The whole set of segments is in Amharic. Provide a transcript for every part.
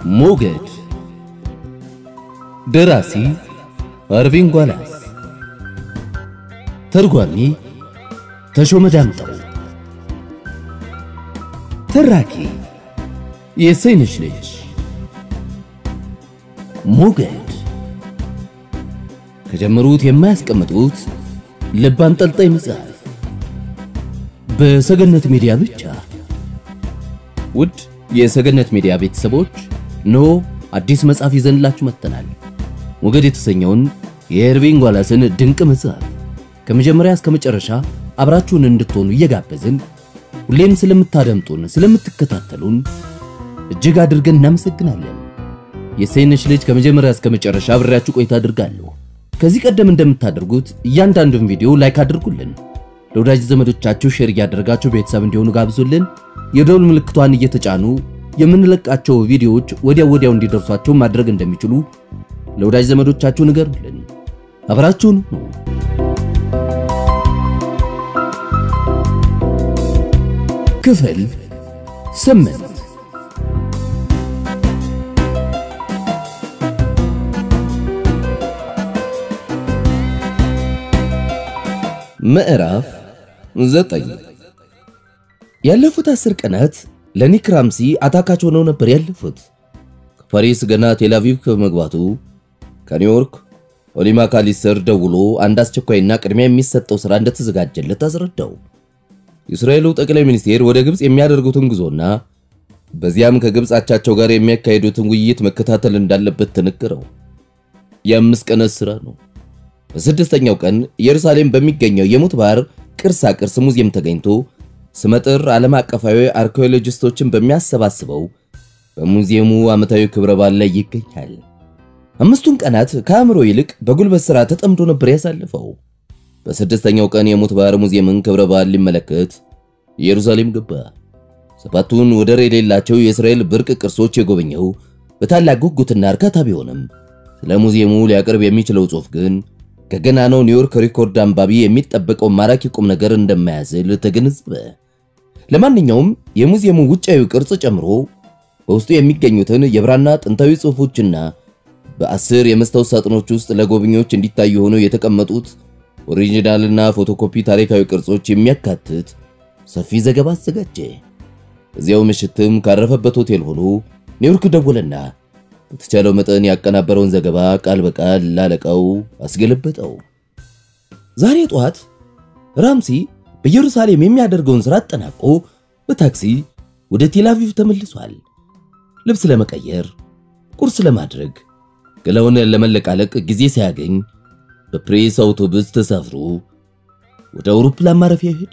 ሞገድ ደራሲ አርቪን ጓላስ ተርጓሚ ተሾመ ዳምጠው ተራኪ የሰይነሽ ልጅ ሞገድ ከጀመሩት የማያስቀምጡት ልብ አንጠልጣይ መጽሐፍ በሰገነት ሚዲያ ብቻ። ውድ የሰገነት ሚዲያ ቤተሰቦች ኖ አዲስ መጽሐፍ ይዘንላችሁ መጥተናል። ሞገድ የተሰኘውን የኤርቪን ጓላስን ድንቅ መጽሐፍ ከመጀመሪያ እስከ መጨረሻ አብራችሁን እንድትሆኑ እየጋበዝን ሁሌም ስለምታደምጡን፣ ስለምትከታተሉን እጅግ አድርገን እናመሰግናለን። የሰይነሽ ልጅ ከመጀመሪያ እስከ መጨረሻ አብሬያችሁ ቆይታ አድርጋለሁ። ከዚህ ቀደም እንደምታደርጉት እያንዳንዱን ቪዲዮ ላይክ አድርጉልን። ለወዳጅ ዘመዶቻችሁ ሼር እያደረጋችሁ ቤተሰብ እንዲሆኑ ጋብዙልን። የደውል ምልክቷን እየተጫኑ የምንለቃቸው ቪዲዮዎች ወዲያው ወዲያው እንዲደርሷቸው ማድረግ እንደሚችሉ ለወዳጅ ዘመዶቻችሁ ንገሩልን። አብራችሁን ነው። ክፍል ስምንት ምዕራፍ ዘጠኝ ያለፉት አስር ቀናት ለኒክ ራምሲ አታካች ሆነው ነበር ያለፉት። ከፓሪስ ገና ቴልአቪቭ ከመግባቱ ከኒውዮርክ ኦሊማ ካሊስተር ደውሎ አንድ አስቸኳይና ቅድሚያ የሚሰጠው ሥራ እንደተዘጋጀለት አስረዳው። የእስራኤሉ ጠቅላይ ሚኒስቴር ወደ ግብፅ የሚያደርጉትን ጉዞና በዚያም ከግብፅ አቻቸው ጋር የሚያካሂዱትን ውይይት መከታተል እንዳለበት ተነገረው። የአምስት ቀናት ሥራ ነው። በስድስተኛው ቀን ኢየሩሳሌም በሚገኘው የሙት ባህር ቅርሳ ቅርስ ሙዚየም ተገኝቶ ስመጥር ዓለም አቀፋዊ አርኪኦሎጂስቶችን በሚያሰባስበው በሙዚየሙ ዓመታዊ ክብረ በዓል ላይ ይገኛል። አምስቱን ቀናት ከአእምሮ ይልቅ በጉልበት ሥራ ተጠምዶ ነበር ያሳለፈው። በስድስተኛው ቀን የሙት ባህር ሙዚየምን ክብረ በዓል ሊመለከት ኢየሩሳሌም ገባ። ሰባቱን ወደር የሌላቸው የእስራኤል ብርቅ ቅርሶች የጎበኘው በታላቅ ጉጉትና እርካታ ቢሆንም ስለ ሙዚየሙ ሊያቀርብ የሚችለው ጽሑፍ ግን ከገናናው ኒውዮርክ ሪኮርድ አንባቢ የሚጠበቀው ማራኪ ቁም ነገር እንደማያዝል ተገነዘበ። ለማንኛውም የሙዚየሙ ውጫዊ ቅርጽ ጨምሮ በውስጡ የሚገኙትን የብራና ጥንታዊ ጽሑፎችና በአስር የመስታወት ሳጥኖች ውስጥ ለጎብኚዎች እንዲታዩ ሆነው የተቀመጡት ኦሪጂናልና ፎቶኮፒ ታሪካዊ ቅርጾች የሚያካትት ሰፊ ዘገባ አዘጋጀ። እዚያው ምሽትም ካረፈበት ሆቴል ሆኖ ኒውዮርክ ደወለና በተቻለው መጠን ያቀናበረውን ዘገባ ቃል በቃል ላለቃው አስገለበጠው። ዛሬ ጠዋት ራምሲ በኢየሩሳሌም የሚያደርገውን ሥራ አጠናቆ በታክሲ ወደ ቴልአቪቭ ተመልሷል። ልብስ ለመቀየር፣ ቁርስ ለማድረግ፣ ገላውን ለመለቃለቅ ጊዜ ሳያገኝ በፕሬስ አውቶቡስ ተሳፍሮ ወደ አውሮፕላን ማረፊያ ሄደ።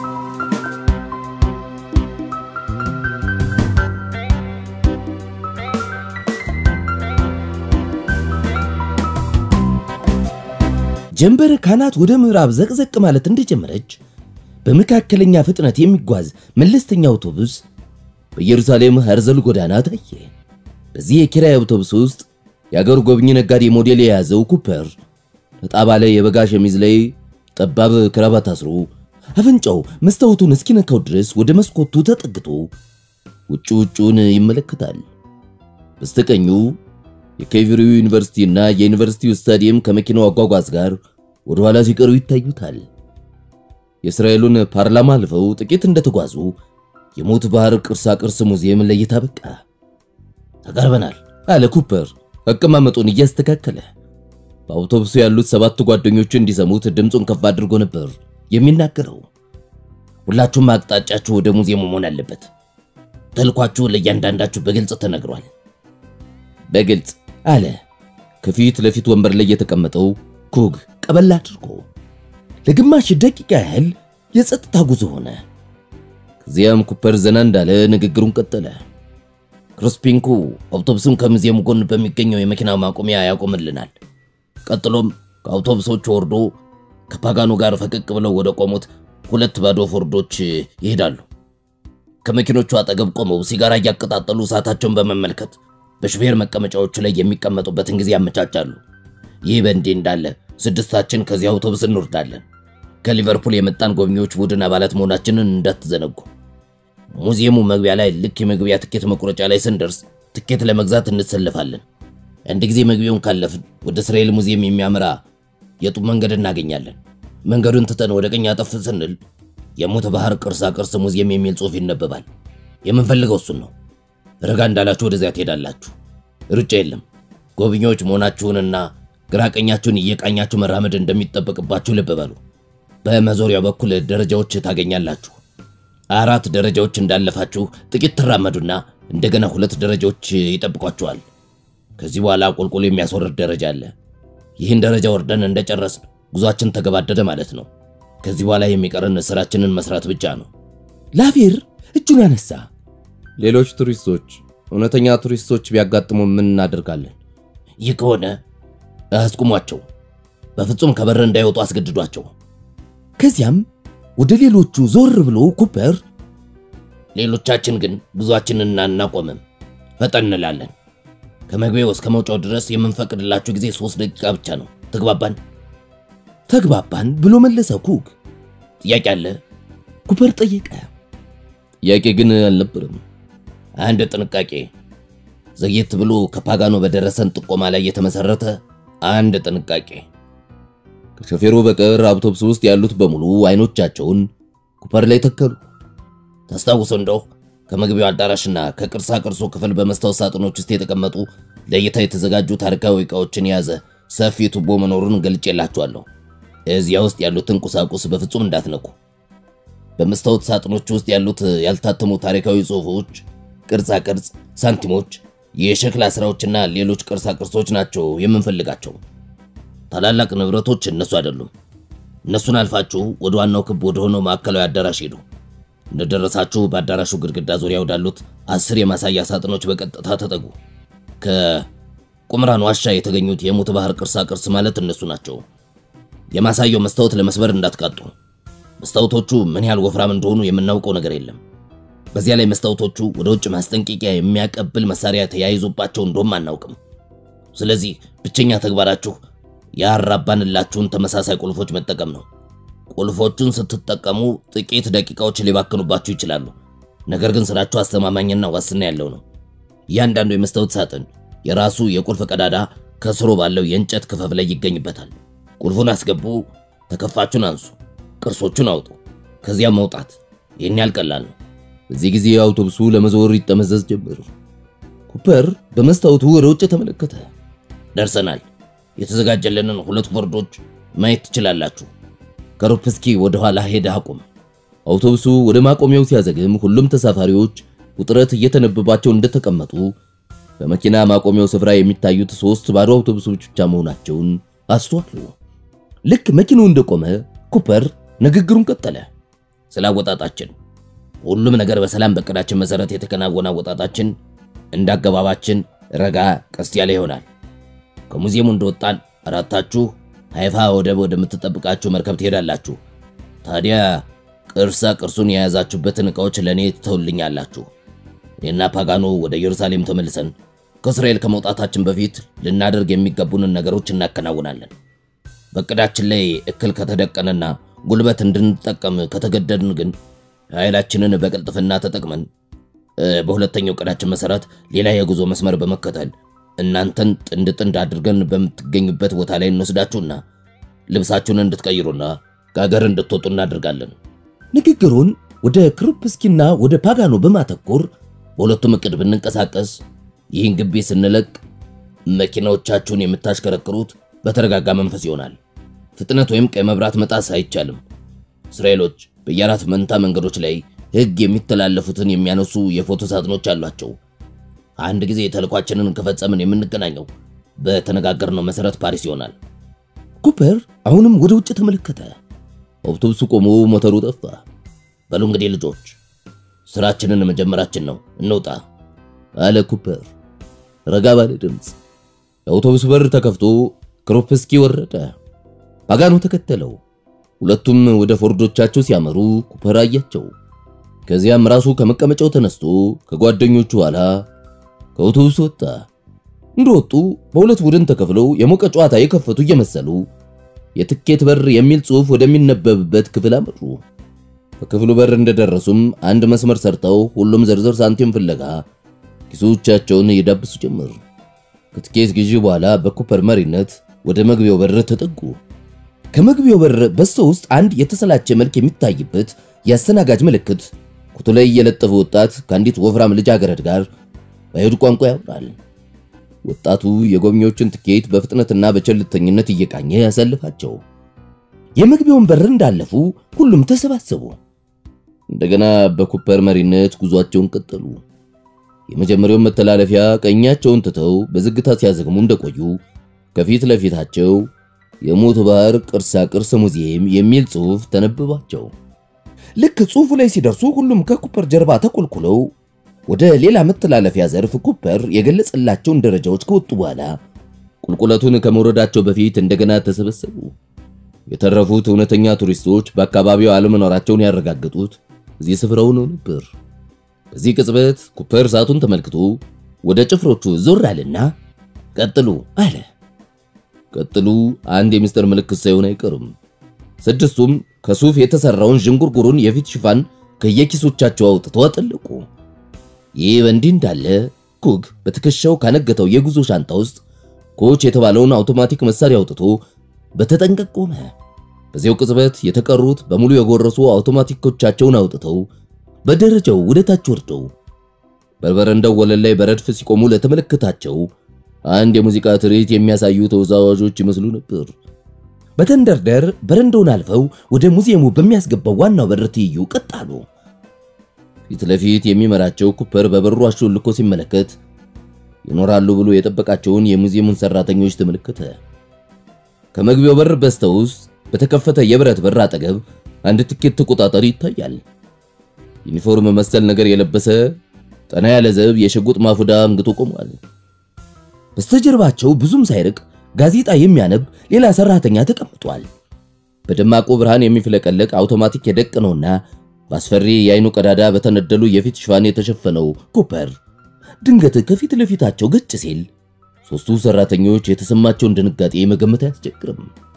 ጀንበር ካናት ወደ ምዕራብ ዘቅዘቅ ማለት እንደጀመረች በመካከለኛ ፍጥነት የሚጓዝ መለስተኛ አውቶቡስ በኢየሩሳሌም ሄርዘል ጎዳና ታየ። በዚህ የኪራይ አውቶቡስ ውስጥ የአገር ጎብኚ ነጋዴ ሞዴል የያዘው ኩፐር ነጣ ባለ የበጋ ሸሚዝ ላይ ጠባብ ክራባት አስሮ አፍንጫው መስታወቱን እስኪነካው ድረስ ወደ መስኮቱ ተጠግቶ ውጭ ውጩን ይመለከታል። በስተቀኙ የኬቪሪው ዩኒቨርሲቲና የዩኒቨርሲቲው ስታዲየም ከመኪናው አጓጓዝ ጋር ወደ ኋላ ሲቀሩ ይታዩታል። የእስራኤሉን ፓርላማ አልፈው ጥቂት እንደተጓዙ የሙት ባህር ቅርሳ ቅርስ ሙዚየም ለእይታ በቃ። ተቃርበናል አለ ኩፐር አቀማመጡን እያስተካከለ። በአውቶቡሱ ያሉት ሰባት ጓደኞቹ እንዲሰሙት ድምፁን ከፍ አድርጎ ነበር የሚናገረው። ሁላችሁም አቅጣጫችሁ ወደ ሙዚየሙ መሆን አለበት። ተልኳችሁ ለእያንዳንዳችሁ በግልጽ ተነግሯል። በግልጽ አለ ከፊት ለፊት ወንበር ላይ የተቀመጠው ኩግ ቀበል አድርጎ። ለግማሽ ደቂቃ ያህል የጸጥታ ጉዞ ሆነ። ከዚያም ኩፐር ዘና እንዳለ ንግግሩን ቀጠለ። ክሪስፒንኩ አውቶቡሱን ከሙዚየሙ ጎን በሚገኘው የመኪና ማቆሚያ ያቆምልናል። ቀጥሎም ከአውቶቡሶቹ ወርዶ ከፓጋኑ ጋር ፈቀቅ ብለው ወደ ቆሙት ሁለት ባዶ ፎርዶች ይሄዳሉ። ከመኪኖቹ አጠገብ ቆመው ሲጋራ እያቀጣጠሉ ሰዓታቸውን በመመልከት በሹፌር መቀመጫዎቹ ላይ የሚቀመጡበትን ጊዜ ያመቻቻሉ። ይህ በእንዲህ እንዳለ ስድስታችን ከዚህ አውቶቡስ እንወርዳለን። ከሊቨርፑል የመጣን ጎብኚዎች ቡድን አባላት መሆናችንን እንዳትዘነጉ። ሙዚየሙ መግቢያ ላይ ልክ የመግቢያ ትኬት መቁረጫ ላይ ስንደርስ ትኬት ለመግዛት እንሰለፋለን። አንድ ጊዜ መግቢያውን ካለፍን ወደ እስራኤል ሙዚየም የሚያመራ የጡብ መንገድ እናገኛለን። መንገዱን ትተን ወደ ቀኝ አጠፍ ስንል የሞት ባህር ቅርሳ ቅርስ ሙዚየም የሚል ጽሑፍ ይነበባል። የምንፈልገው እሱን ነው። ረጋ እንዳላችሁ ወደዚያ ትሄዳላችሁ። ሩጫ የለም። ጎብኚዎች መሆናችሁንና ግራ ቀኛችሁን እየቃኛችሁ መራመድ እንደሚጠበቅባችሁ ልብ በሉ። በመዞሪያው በኩል ደረጃዎች ታገኛላችሁ። አራት ደረጃዎች እንዳለፋችሁ ጥቂት ትራመዱና እንደገና ሁለት ደረጃዎች ይጠብቋችኋል። ከዚህ በኋላ ቁልቁል የሚያስወርድ ደረጃ አለ። ይህን ደረጃ ወርደን እንደጨረስን ጉዟችን ተገባደደ ማለት ነው። ከዚህ በኋላ የሚቀረን ስራችንን መስራት ብቻ ነው። ላቬር እጁን አነሳ። ሌሎች ቱሪስቶች፣ እውነተኛ ቱሪስቶች ቢያጋጥሙ ምን እናደርጋለን? ይህ ከሆነ አስቁሟቸው። በፍጹም ከበር እንዳይወጡ አስገድዷቸው። ከዚያም ወደ ሌሎቹ ዞር ብሎ ኩፐር ሌሎቻችን ግን ጉዟችንን አናቆምም፣ ፈጠን እንላለን። ከመግቢያው እስከ መውጫው ድረስ የምንፈቅድላችሁ ጊዜ ሶስት ደቂቃ ብቻ ነው። ተግባባን? ተግባባን ብሎ መለሰ ኩክ። ጥያቄ አለ? ኩፐር ጠየቀ። ጥያቄ ግን አልነበረም። አንድ ጥንቃቄ፣ ዘግየት ብሎ ከፓጋኖ በደረሰን ጥቆማ ላይ የተመሰረተ አንድ ጥንቃቄ። ከሾፌሩ በቀር አውቶቡስ ውስጥ ያሉት በሙሉ አይኖቻቸውን ኩፐር ላይ ተከሉ። ታስታውሰው እንደው ከመግቢያው አዳራሽና ከቅርሳ ቅርሱ ክፍል በመስታወት ሳጥኖች ውስጥ የተቀመጡ ለእይታ የተዘጋጁ ታሪካዊ ዕቃዎችን የያዘ ሰፊ ቱቦ መኖሩን ገልጬላችኋለሁ። እዚያ ውስጥ ያሉትን ቁሳቁስ በፍጹም እንዳትነኩ። በመስታወት ሳጥኖች ውስጥ ያሉት ያልታተሙ ታሪካዊ ጽሑፎች፣ ቅርጻ ቅርጽ፣ ሳንቲሞች፣ የሸክላ ሥራዎችና ሌሎች ቅርሳ ቅርሶች ናቸው የምንፈልጋቸው። ታላላቅ ንብረቶች እነሱ አይደሉም። እነሱን አልፋችሁ ወደ ዋናው ክብ ወደ ሆነው ማዕከላዊ አዳራሽ ሄዱ። እንደደረሳችሁ በአዳራሹ ግድግዳ ዙሪያ ወዳሉት አስር የማሳያ ሳጥኖች በቀጥታ ተጠጉ። ከቁምራን ዋሻ የተገኙት የሙት ባህር ቅርሳ ቅርስ ማለት እነሱ ናቸው። የማሳያው መስታወት ለመስበር እንዳትቃጡ። መስታወቶቹ ምን ያህል ወፍራም እንደሆኑ የምናውቀው ነገር የለም። በዚያ ላይ መስታወቶቹ ወደ ውጭ ማስጠንቀቂያ የሚያቀብል መሳሪያ ተያይዞባቸው እንደሆም አናውቅም። ስለዚህ ብቸኛ ተግባራችሁ ያራባንላችሁን ተመሳሳይ ቁልፎች መጠቀም ነው። ቁልፎቹን ስትጠቀሙ ጥቂት ደቂቃዎች ሊባክኑባችሁ ይችላሉ። ነገር ግን ስራችሁ አስተማማኝና ዋስትና ያለው ነው። እያንዳንዱ የመስታወት ሳጥን የራሱ የቁልፍ ቀዳዳ ከስሩ ባለው የእንጨት ክፈፍ ላይ ይገኝበታል። ቁልፉን አስገቡ፣ ተከፋቹን አንሱ፣ ቅርሶቹን አውጡ፣ ከዚያም መውጣት። ይህን ያህል ቀላል ነው። በዚህ ጊዜ አውቶቡሱ ለመዞር ይጠመዘዝ ጀመር። ኩፐር በመስታወቱ ወደ ውጭ ተመለከተ። ደርሰናል። የተዘጋጀልንን ሁለት ቦርዶች ማየት ትችላላችሁ። ከሩፕስኪ ወደ ኋላ ሄደ አቁም። አውቶቡሱ ወደ ማቆሚያው ሲያዘግም ሁሉም ተሳፋሪዎች ውጥረት እየተነበባቸው እንደተቀመጡ በመኪና ማቆሚያው ስፍራ የሚታዩት ሶስት ባዶ አውቶቡሶች ብቻ መሆናቸውን አስተዋሉ። ልክ መኪናው እንደቆመ ኩፐር ንግግሩን ቀጠለ። ስለ አወጣጣችን ሁሉም ነገር በሰላም በእቅዳችን መሰረት የተከናወነ አወጣጣችን እንደ አገባባችን ረጋ ቀስ ያለ ይሆናል። ከሙዚየሙ እንደወጣን አራታችሁ ሃይፋ ወደብ ወደምትጠብቃችሁ መርከብ ትሄዳላችሁ። ታዲያ ቅርሳ ቅርሱን የያዛችሁበትን ዕቃዎች ለእኔ ትተውልኛላችሁ። እኔና ፓጋኖ ወደ ኢየሩሳሌም ተመልሰን ከእስራኤል ከመውጣታችን በፊት ልናደርግ የሚገቡንን ነገሮች እናከናውናለን። በእቅዳችን ላይ እክል ከተደቀነና ጉልበት እንድንጠቀም ከተገደድን ግን ኃይላችንን በቅልጥፍና ተጠቅመን በሁለተኛው እቅዳችን መሰረት ሌላ የጉዞ መስመር በመከተል እናንተን ጥንድ ጥንድ አድርገን በምትገኙበት ቦታ ላይ እንወስዳችሁና ልብሳችሁን እንድትቀይሩና ከሀገር እንድትወጡ እናደርጋለን። ንግግሩን ወደ ክሩፕስኪና ወደ ፓጋኖ በማተኮር በሁለቱም እቅድ ብንንቀሳቀስ ይህን ግቢ ስንለቅ መኪናዎቻችሁን የምታሽከረክሩት በተረጋጋ መንፈስ ይሆናል። ፍጥነት ወይም ቀይ መብራት መጣስ አይቻልም። እስራኤሎች በየአራት መንታ መንገዶች ላይ ሕግ የሚተላለፉትን የሚያነሱ የፎቶ ሳጥኖች አሏቸው። አንድ ጊዜ ተልኳችንን ከፈጸምን የምንገናኘው በተነጋገርነው መሰረት ፓሪስ ይሆናል። ኩፐር አሁንም ወደ ውጭ ተመለከተ። አውቶቡሱ ቆሞ ሞተሩ ጠፋ። በሉ እንግዲህ ልጆች ስራችንን መጀመራችን ነው፣ እንውጣ አለ ኩፐር ረጋ ባለ ድምፅ። የአውቶቡስ በር ተከፍቶ ክሮፕስኪ ወረደ። ፓጋኖ ተከተለው። ሁለቱም ወደ ፎርዶቻቸው ሲያመሩ ኩፐር አያቸው። ከዚያም ራሱ ከመቀመጫው ተነስቶ ከጓደኞቹ ኋላ ከአውቶቡስ ወጣ። እንደወጡ በሁለት ቡድን ተከፍለው የሞቀ ጨዋታ የከፈቱ እየመሰሉ የትኬት በር የሚል ጽሑፍ ወደሚነበብበት ክፍል አመሩ። ከክፍሉ በር እንደደረሱም አንድ መስመር ሰርተው ሁሉም ዝርዝር ሳንቲም ፍለጋ ኪሶቻቸውን እየዳበሱ ጀመር። ከትኬት ግዢ በኋላ በኩፐር መሪነት ወደ መግቢያው በር ተጠጉ። ከመግቢያው በር በስተ ውስጥ አንድ የተሰላቸ መልክ የሚታይበት የአስተናጋጅ ምልክት ኩቱ ላይ የለጠፈ ወጣት ከአንዲት ወፍራም ልጃገረድ ጋር በአይሁድ ቋንቋ ያወራል። ወጣቱ የጎብኚዎችን ትኬት በፍጥነትና በቸልተኝነት እየቃኘ ያሳልፋቸው። የመግቢያውን በር እንዳለፉ ሁሉም ተሰባሰቡ። እንደገና በኩፐር መሪነት ጉዟቸውን ቀጠሉ። የመጀመሪያውን መተላለፊያ ቀኛቸውን ትተው በዝግታ ሲያዘግሙ እንደቆዩ ከፊት ለፊታቸው የሞት ባህር ቅርሳ ቅርስ ሙዚየም የሚል ጽሑፍ ተነብባቸው። ልክ ጽሑፉ ላይ ሲደርሱ ሁሉም ከኩፐር ጀርባ ተቆልቁለው ወደ ሌላ መተላለፊያ ዘርፍ ኩፐር የገለጸላቸውን ደረጃዎች ከወጡ በኋላ ቁልቁለቱን ከመውረዳቸው በፊት እንደገና ተሰበሰቡ። የተረፉት እውነተኛ ቱሪስቶች በአካባቢው አለመኖራቸውን ያረጋገጡት እዚህ ስፍራው ነው ነበር። በዚህ ቅጽበት ኩፐር ሰዓቱን ተመልክቶ ወደ ጭፍሮቹ ዞር አለና ቀጥሉ አለ። ቀጥሉ አንድ የሚስጥር ምልክት ሳይሆን አይቀርም። ስድስቱም ከሱፍ የተሰራውን ዥንጉርጉሩን የፊት ሽፋን ከየኪሶቻቸው አውጥተው አጠለቁ። ይህ በእንዲህ እንዳለ ኩግ በትከሻው ካነገተው የጉዞ ሻንጣ ውስጥ ኮች የተባለውን አውቶማቲክ መሳሪያ አውጥቶ በተጠንቀቅ ቆመ። በዚያው ቅጽበት የተቀሩት በሙሉ የጎረሱ አውቶማቲኮቻቸውን አውጥተው በደረጃው ወደ ታች ወርደው በበረንዳው ወለል ላይ በረድፍ ሲቆሙ ለተመለከታቸው አንድ የሙዚቃ ትርኢት የሚያሳዩ ተወዛዋዦች ይመስሉ ነበር። በተንደርደር በረንዳውን አልፈው ወደ ሙዚየሙ በሚያስገባው ዋናው በር ትይዩ ቀጥ አሉ። ፊት ለፊት የሚመራቸው ኩፐር በበሩ አሾልኮ ሲመለከት ይኖራሉ ብሎ የጠበቃቸውን የሙዚየሙን ሰራተኞች ተመለከተ። ከመግቢያው በር በስተውስጥ በተከፈተ የብረት በር አጠገብ አንድ ትኬት ተቆጣጣሪ ይታያል። ዩኒፎርም መሰል ነገር የለበሰ ጠና ያለ ዘብ የሽጉጥ ማፉዳ አንግቶ ቆሟል። በስተጀርባቸው ብዙም ሳይርቅ ጋዜጣ የሚያነብ ሌላ ሰራተኛ ተቀምጧል። በደማቁ ብርሃን የሚፍለቀለቅ አውቶማቲክ የደቀነውና በአስፈሪ የአይኑ ቀዳዳ በተነደሉ የፊት ሽፋን የተሸፈነው ኩፐር ድንገት ከፊት ለፊታቸው ገጭ ሲል ሶስቱ ሰራተኞች የተሰማቸውን ድንጋጤ መገመት አያስቸግርም።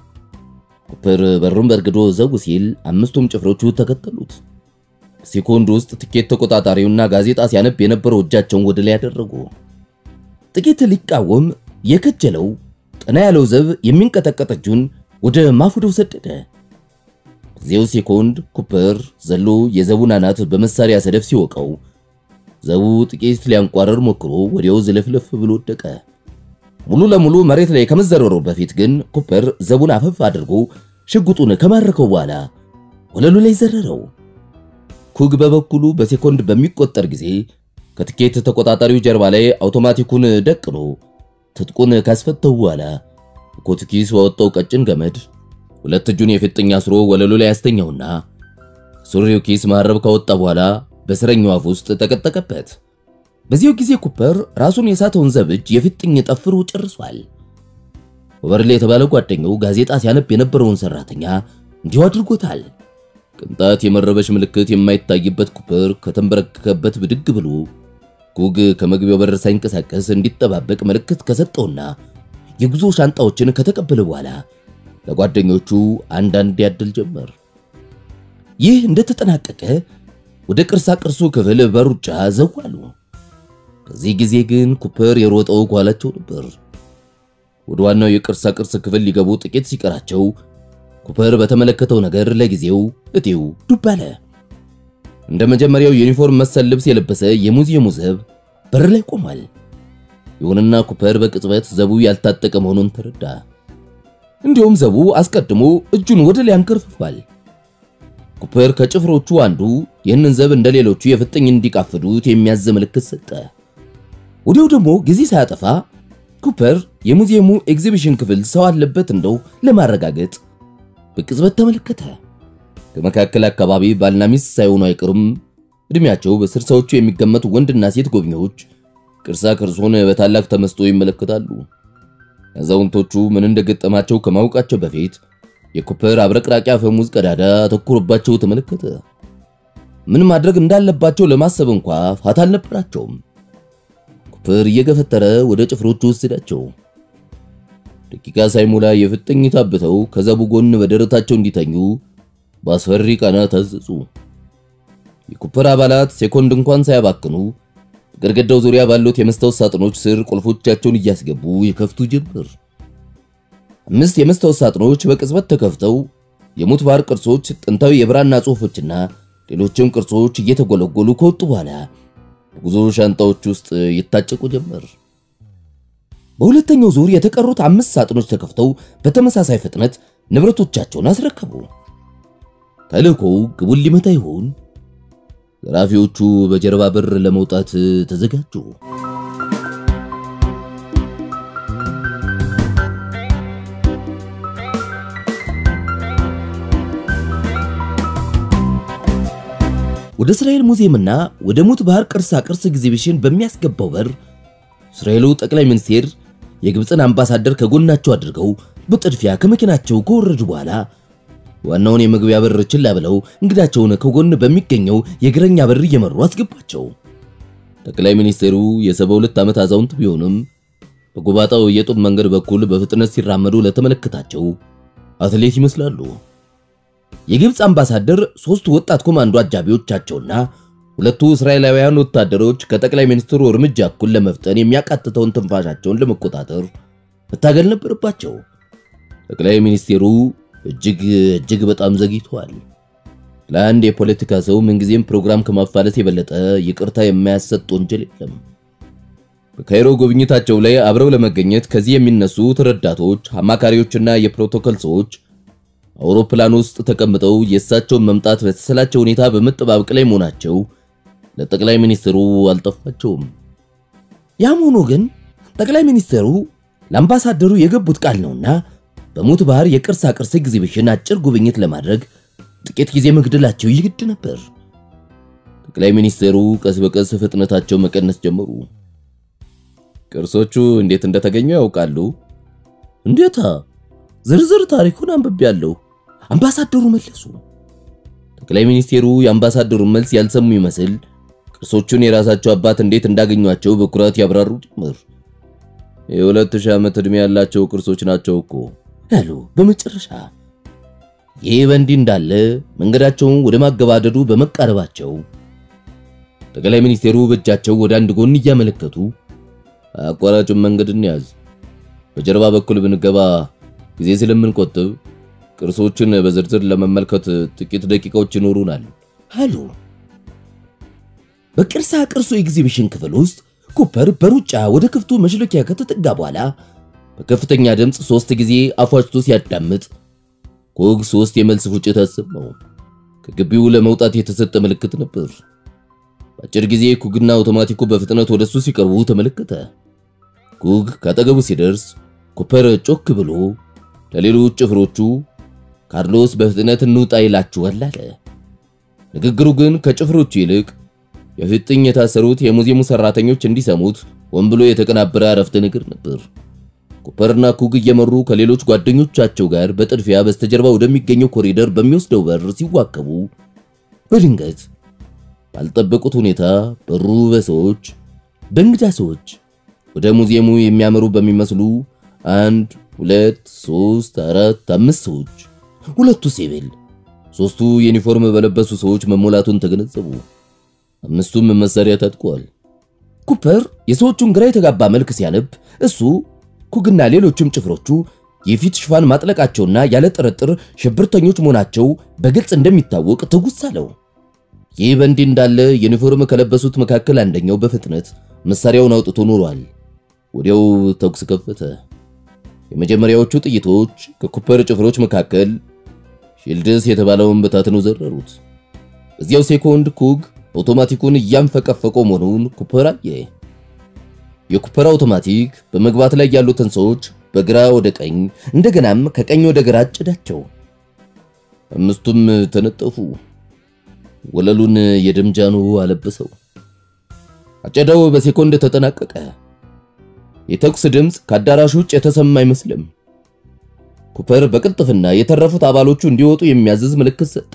ኩፐር በሩን በርግዶ ዘው ሲል አምስቱም ጭፍሮቹ ተከተሉት። ሴኮንድ ውስጥ ትኬት ተቆጣጣሪውና ጋዜጣ ሲያነብ የነበረው እጃቸውን ወደ ላይ ያደረጉ። ጥቂት ሊቃወም የከጀለው ቀና ያለው ዘብ የሚንቀጠቀጥ እጁን ወደ ማፉደው ሰደደ። በዚያው ሴኮንድ ኩፐር ዘሎ የዘቡን አናት በመሳሪያ ሰደፍ ሲወቀው ዘቡ ጥቂት ሊያንቋረር ሞክሮ ወዲያው ዝለፍለፍ ብሎ ወደቀ። ሙሉ ለሙሉ መሬት ላይ ከመዘረሩ በፊት ግን ኩፐር ዘቡን አፈፍ አድርጎ ሽጉጡን ከማረከው በኋላ ወለሉ ላይ ዘረረው። ኩግ በበኩሉ በሴኮንድ በሚቆጠር ጊዜ ከትኬት ተቆጣጣሪው ጀርባ ላይ አውቶማቲኩን ደቅኖ ትጥቁን ካስፈተው በኋላ ኮት ኪስ ባወጣው ቀጭን ገመድ ሁለት እጁን የፊጥኝ አስሮ ወለሉ ላይ ያስተኛውና ሱሪው ኪስ መሐረብ ካወጣ በኋላ በስረኛው አፍ ውስጥ ተቀጠቀበት። በዚያው ጊዜ ኩፐር ራሱን የሳተውን ዘብ እጅ የፊጥኝ ጠፍሮ ጨርሷል። ወበርሌ የተባለ ጓደኛው ጋዜጣ ሲያነብ የነበረውን ሰራተኛ እንዲሁ አድርጎታል። ቅንጣት የመረበሽ ምልክት የማይታይበት ኩፐር ከተንበረከከበት ብድግ ብሎ ኩግ ከመግቢያው በር ሳይንቀሳቀስ እንዲጠባበቅ ምልክት ከሰጠውና የጉዞ ሻንጣዎችን ከተቀበለ በኋላ ለጓደኞቹ አንዳንድ ያድል ጀመር። ይህ እንደተጠናቀቀ ወደ ቅርሳ ቅርሱ ክፍል በሩጫ ዘዋሉ። በዚህ ጊዜ ግን ኩፐር የሮጠው ኋላቸው ነበር። ወደ ዋናው የቅርሳ ቅርስ ክፍል ሊገቡ ጥቂት ሲቀራቸው ኩፐር በተመለከተው ነገር ለጊዜው እጤው ዱብ አለ። እንደ መጀመሪያው ዩኒፎርም መሰል ልብስ የለበሰ የሙዚየሙ ዘብ በር ላይ ቆሟል። ይሁንና ኩፐር በቅጽበት ዘቡ ያልታጠቀ መሆኑን ተረዳ። እንዲሁም ዘቡ አስቀድሞ እጁን ወደ ላይ አንከርፍፏል። ኩፐር ከጭፍሮቹ አንዱ ይህንን ዘብ እንደ ሌሎቹ የፍጥኝ እንዲቃፍዱት የሚያዝ ምልክት ሰጠ። ወዲያው ደግሞ ጊዜ ሳያጠፋ ኩፐር የሙዚየሙ ኤግዚቢሽን ክፍል ሰው አለበት እንደው ለማረጋገጥ በቅጽበት ተመለከተ። ከመካከል አካባቢ ባልና ሚስት ሳይሆኑ አይቀሩም። እድሜያቸው በስልሳዎቹ የሚገመቱ ወንድና ሴት ጎብኚዎች ቅርሳ ቅርሱን በታላቅ ተመስጦ ይመለከታሉ። አዛውንቶቹ ምን እንደገጠማቸው ከማወቃቸው በፊት የኩፐር አብረቅራቂ አፈሙዝ ቀዳዳ አተኩሮባቸው ተመለከተ። ምን ማድረግ እንዳለባቸው ለማሰብ እንኳ ፋታ አልነበራቸውም። ኩፐር እየገፈተረ ወደ ጭፍሮቹ ወሰዳቸው። ደቂቃ ሳይሞላ የፍጥኝ ታብተው ከዘቡ ጎን በደረታቸው እንዲተኙ በአስፈሪ ቃና ታዘዙ። የኩፐር አባላት ሴኮንድ እንኳን ሳያባክኑ በግድግዳው ዙሪያ ባሉት የመስታወት ሳጥኖች ስር ቁልፎቻቸውን እያስገቡ ይከፍቱ ጀመር። አምስት የመስታወት ሳጥኖች በቅጽበት ተከፍተው የሙት ባህር ቅርሶች፣ ጥንታዊ የብራና ጽሑፎችና ሌሎችም ቅርሶች እየተጎለጎሉ ከወጡ በኋላ በጉዞ ሻንጣዎች ውስጥ ይታጨቁ ጀመር። በሁለተኛው ዙር የተቀሩት አምስት ሳጥኖች ተከፍተው በተመሳሳይ ፍጥነት ንብረቶቻቸውን አስረከቡ። ተልእኮው ግቡን ሊመታ ይሆን? ዘራፊዎቹ በጀርባ በር ለመውጣት ተዘጋጁ። ወደ እስራኤል ሙዚየምና ወደ ሙት ባህር ቅርሳ ቅርስ ኤግዚቢሽን በሚያስገባው በር እስራኤሉ ጠቅላይ ሚኒስቴር የግብፅን አምባሳደር ከጎናቸው አድርገው በጥድፊያ ከመኪናቸው ከወረዱ በኋላ ዋናውን የመግቢያ በር ችላ ብለው እንግዳቸውን ከጎን በሚገኘው የእግረኛ በር እየመሩ አስገባቸው። ጠቅላይ ሚኒስቴሩ የሰባ ሁለት ዓመት አዛውንት ቢሆንም በጎባጣው የጡብ መንገድ በኩል በፍጥነት ሲራመዱ ለተመለከታቸው አትሌት ይመስላሉ። የግብፅ አምባሳደር ሶስት ወጣት ኮማንዶ አጃቢዎቻቸውና ሁለቱ እስራኤላውያን ወታደሮች ከጠቅላይ ሚኒስትሩ እርምጃ እኩል ለመፍጠን የሚያቃትተውን ትንፋሻቸውን ለመቆጣጠር መታገል ነበረባቸው። ጠቅላይ ሚኒስቴሩ እጅግ እጅግ በጣም ዘግይተዋል። ለአንድ የፖለቲካ ሰው ምንጊዜም ፕሮግራም ከማፋለስ የበለጠ ይቅርታ የማያሰጥ ወንጀል የለም። በካይሮ ጉብኝታቸው ላይ አብረው ለመገኘት ከዚህ የሚነሱት ረዳቶች፣ አማካሪዎችና የፕሮቶኮል ሰዎች አውሮፕላን ውስጥ ተቀምጠው የእሳቸውን መምጣት በተሰላቸው ሁኔታ በመጠባበቅ ላይ መሆናቸው ለጠቅላይ ሚኒስትሩ አልጠፋቸውም። ያም ሆኖ ግን ጠቅላይ ሚኒስትሩ ለአምባሳደሩ የገቡት ቃል ነውና በሙት ባህር የቅርሳ ቅርስ ኤግዚቢሽን አጭር ጉብኝት ለማድረግ ጥቂት ጊዜ መግደላቸው ይግድ ነበር። ጠቅላይ ሚኒስትሩ ቀስ በቀስ ፍጥነታቸው መቀነስ ጀመሩ። ቅርሶቹ እንዴት እንደተገኙ ያውቃሉ? እንዴታ፣ ዝርዝር ታሪኩን አንብቤያለሁ። አምባሳደሩ መለሱ። ጠቅላይ ሚኒስቴሩ የአምባሳደሩን መልስ ያልሰሙ ይመስል ቅርሶቹን የራሳቸው አባት እንዴት እንዳገኟቸው በኩራት ያብራሩ ጀመር። የሁለት ሺህ ዓመት ዕድሜ ያላቸው ቅርሶች ናቸው እኮ ያሉ በመጨረሻ። ይህ በእንዲህ እንዳለ መንገዳቸውን ወደ ማገባደዱ በመቃረባቸው ጠቅላይ ሚኒስቴሩ በእጃቸው ወደ አንድ ጎን እያመለከቱ አቋራጩን መንገድ እንያዝ፣ በጀርባ በኩል ብንገባ ጊዜ ስለምንቆጥብ ቅርሶችን በዝርዝር ለመመልከት ጥቂት ደቂቃዎች ይኖሩናል አሉ። በቅርሳ ቅርሱ ኤግዚቢሽን ክፍል ውስጥ ኩፐር በሩጫ ወደ ክፍቱ መሽለኪያ ከተጠጋ በኋላ በከፍተኛ ድምፅ ሶስት ጊዜ አፏጭቶ ሲያዳምጥ ኩግ ሶስት የመልስ ፉጭት አሰማው። ከግቢው ለመውጣት የተሰጠ ምልክት ነበር። በአጭር ጊዜ ኩግና አውቶማቲኩ በፍጥነት ወደሱ ሲቀርቡ ተመለከተ። ኩግ ካጠገቡ ሲደርስ ኩፐር ጮክ ብሎ ለሌሎች ጭፍሮቹ ካርሎስ በፍጥነት እንውጣ ይላችኋል አለ። ንግግሩ ግን ከጭፍሮቹ ይልቅ የፍጥኝ የታሰሩት የሙዚየሙ ሰራተኞች እንዲሰሙት ሆን ብሎ የተቀናበረ አረፍተ ነገር ነበር። ኩፐርና ኩግ እየመሩ ከሌሎች ጓደኞቻቸው ጋር በጥድፊያ በስተጀርባ ወደሚገኘው ኮሪደር በሚወስደው በር ሲዋከቡ በድንገት ባልጠበቁት ሁኔታ በሩ በሰዎች በእንግዳ ሰዎች ወደ ሙዚየሙ የሚያመሩ በሚመስሉ አንድ ሁለት ሶስት አራት አምስት ሰዎች ሁለቱ ሲቪል ሶስቱ ዩኒፎርም በለበሱ ሰዎች መሞላቱን ተገነዘቡ። አምስቱም መሳሪያ ታጥቀዋል። ኩፐር የሰዎቹን ግራ የተጋባ መልክ ሲያነብ እሱ ኩግና ሌሎችም ጭፍሮቹ የፊት ሽፋን ማጥለቃቸውና ያለ ጥርጥር ሽብርተኞች መሆናቸው በግልጽ እንደሚታወቅ ትውስ አለው። ይህ በእንዲህ እንዳለ ዩኒፎርም ከለበሱት መካከል አንደኛው በፍጥነት መሳሪያውን አውጥቶ ኖሯል። ወዲያው ተኩስ ከፈተ። የመጀመሪያዎቹ ጥይቶች ከኩፐር ጭፍሮች መካከል ሺልድስ የተባለውን በታትነው ዘረሩት። በዚያው ሴኮንድ ኩግ አውቶማቲኩን እያንፈቀፈቀው መሆኑን ኩፐር አየ። የኩፐር አውቶማቲክ በመግባት ላይ ያሉትን ሰዎች በግራ ወደ ቀኝ እንደገናም ከቀኝ ወደ ግራ አጨዳቸው። አምስቱም ተነጠፉ። ወለሉን የደምጃኑ አለበሰው። አጨዳው በሴኮንድ ተጠናቀቀ። የተኩስ ድምፅ ከአዳራሹ ውጭ የተሰማ አይመስልም። ኩፐር በቅልጥፍና የተረፉት አባሎቹ እንዲወጡ የሚያዝዝ ምልክት ሰጠ።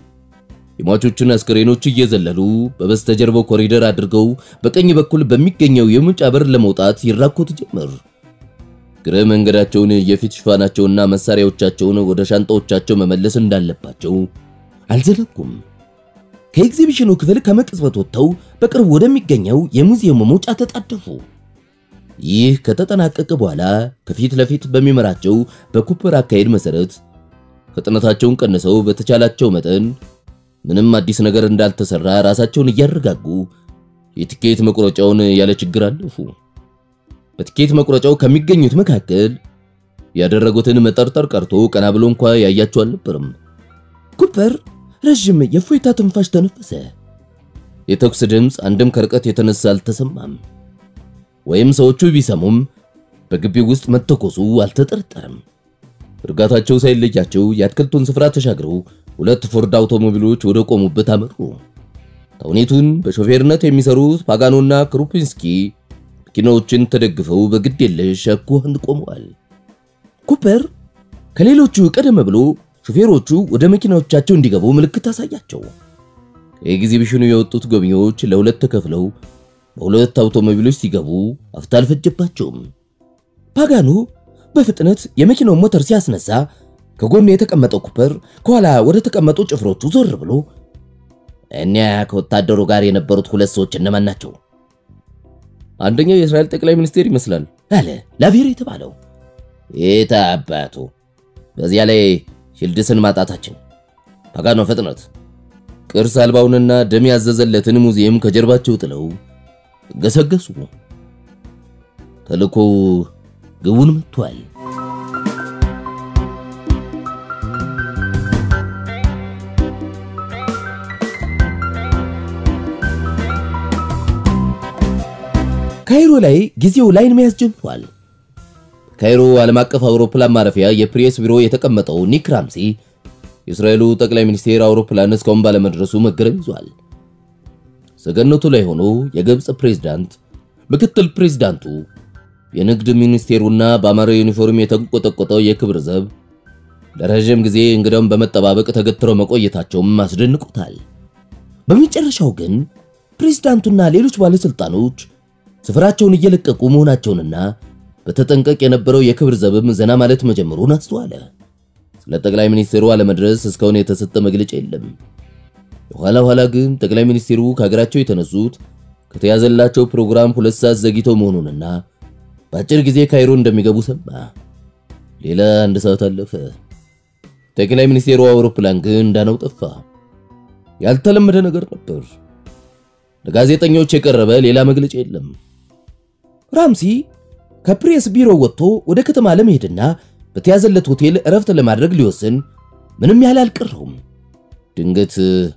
የሟቾቹን አስክሬኖች እየዘለሉ በበስተጀርባው ኮሪደር አድርገው በቀኝ በኩል በሚገኘው የመውጫ በር ለመውጣት ይራኮቱ ጀመር። ግረ መንገዳቸውን የፊት ሽፋናቸውና መሳሪያዎቻቸውን ወደ ሻንጣዎቻቸው መመለስ እንዳለባቸው አልዘነጉም። ከኤግዚቢሽኑ ክፍል ከመቅጽበት ወጥተው በቅርብ ወደሚገኘው የሙዚየሙ መውጫ ተጣደፉ። ይህ ከተጠናቀቀ በኋላ ከፊት ለፊት በሚመራቸው በኩፐር አካሄድ መሰረት ፍጥነታቸውን ቀንሰው በተቻላቸው መጠን ምንም አዲስ ነገር እንዳልተሰራ ራሳቸውን እያረጋጉ የትኬት መቁረጫውን ያለ ችግር አለፉ። በትኬት መቁረጫው ከሚገኙት መካከል ያደረጉትን መጠርጠር ቀርቶ ቀና ብሎ እንኳ ያያቸው አልነበርም። ኩፐር ረዥም የእፎይታ ትንፋሽ ተነፈሰ። የተኩስ ድምፅ አንድም ከርቀት የተነሳ አልተሰማም። ወይም ሰዎቹ ቢሰሙም በግቢው ውስጥ መተኮሱ አልተጠረጠረም። እርጋታቸው ሳይለያቸው የአትክልቱን ስፍራ ተሻግረው ሁለት ፎርድ አውቶሞቢሎች ወደ ቆሙበት አመሩ። ተውኔቱን በሾፌርነት የሚሰሩት ፓጋኖና ክሩፒንስኪ መኪናዎችን ተደግፈው በግድ የለሽ አኳኋን ቆመዋል። ኩፐር ከሌሎቹ ቀደም ብሎ ሾፌሮቹ ወደ መኪናዎቻቸው እንዲገቡ ምልክት አሳያቸው። ከኤግዚቢሽኑ የወጡት ጎብኚዎች ለሁለት ተከፍለው በሁለት አውቶሞቢሎች ሲገቡ አፍታ አልፈጀባቸውም። ፓጋኖ በፍጥነት የመኪናውን ሞተር ሲያስነሳ ከጎኑ የተቀመጠው ኩፐር ከኋላ ወደ ተቀመጡ ጭፍሮቹ ዞር ብሎ እኒያ ከወታደሩ ጋር የነበሩት ሁለት ሰዎች እነማን ናቸው? አንደኛው የእስራኤል ጠቅላይ ሚኒስቴር ይመስላል አለ ላቬር የተባለው። የታ አባቱ በዚያ ላይ ሽልድስን ማጣታችን። ፓጋኖ ፍጥነት! ቅርስ አልባውንና ደም ያዘዘለትን ሙዚየም ከጀርባቸው ጥለው ገሰገሱ። ተልኮ ግቡን መጥቷል። ካይሮ ላይ ጊዜው ላይን መያዝ ጀምሯል። ካይሮ ዓለም አቀፍ አውሮፕላን ማረፊያ የፕሬስ ቢሮ የተቀመጠው ኒክ ራምሲ የእስራኤሉ ጠቅላይ ሚኒስቴር አውሮፕላን እስካሁን ባለመድረሱ መገረም ይዟል። ሰገነቱ ላይ ሆኖ የግብፅ ፕሬዝዳንት፣ ምክትል ፕሬዝዳንቱ፣ የንግድ ሚኒስቴሩና በአማረ ዩኒፎርም የተንቆጠቆጠው የክብር ዘብ ለረዥም ጊዜ እንግዳውን በመጠባበቅ ተገትረው መቆየታቸውም አስደንቆታል። በመጨረሻው ግን ፕሬዝዳንቱና ሌሎች ባለስልጣኖች ስፍራቸውን እየለቀቁ መሆናቸውንና በተጠንቀቅ የነበረው የክብር ዘብም ዘና ማለት መጀመሩን አስተዋለ። ስለ ጠቅላይ ሚኒስትሩ አለመድረስ እስካሁን የተሰጠ መግለጫ የለም። የኋላ ኋላ ግን ጠቅላይ ሚኒስትሩ ከሀገራቸው የተነሱት ከተያዘላቸው ፕሮግራም ሁለት ሰዓት ዘግይተው መሆኑንና በአጭር ጊዜ ካይሮ እንደሚገቡ ሰማ። ሌላ አንድ ሰዓት አለፈ። ጠቅላይ ሚኒስቴሩ አውሮፕላን ግን እንዳነው ጠፋ። ያልተለመደ ነገር ነበር። ለጋዜጠኞች የቀረበ ሌላ መግለጫ የለም። ራምሲ ከፕሬስ ቢሮ ወጥቶ ወደ ከተማ ለመሄድና በተያዘለት ሆቴል እረፍት ለማድረግ ሊወስን ምንም ያህል አልቀረውም። ድንገት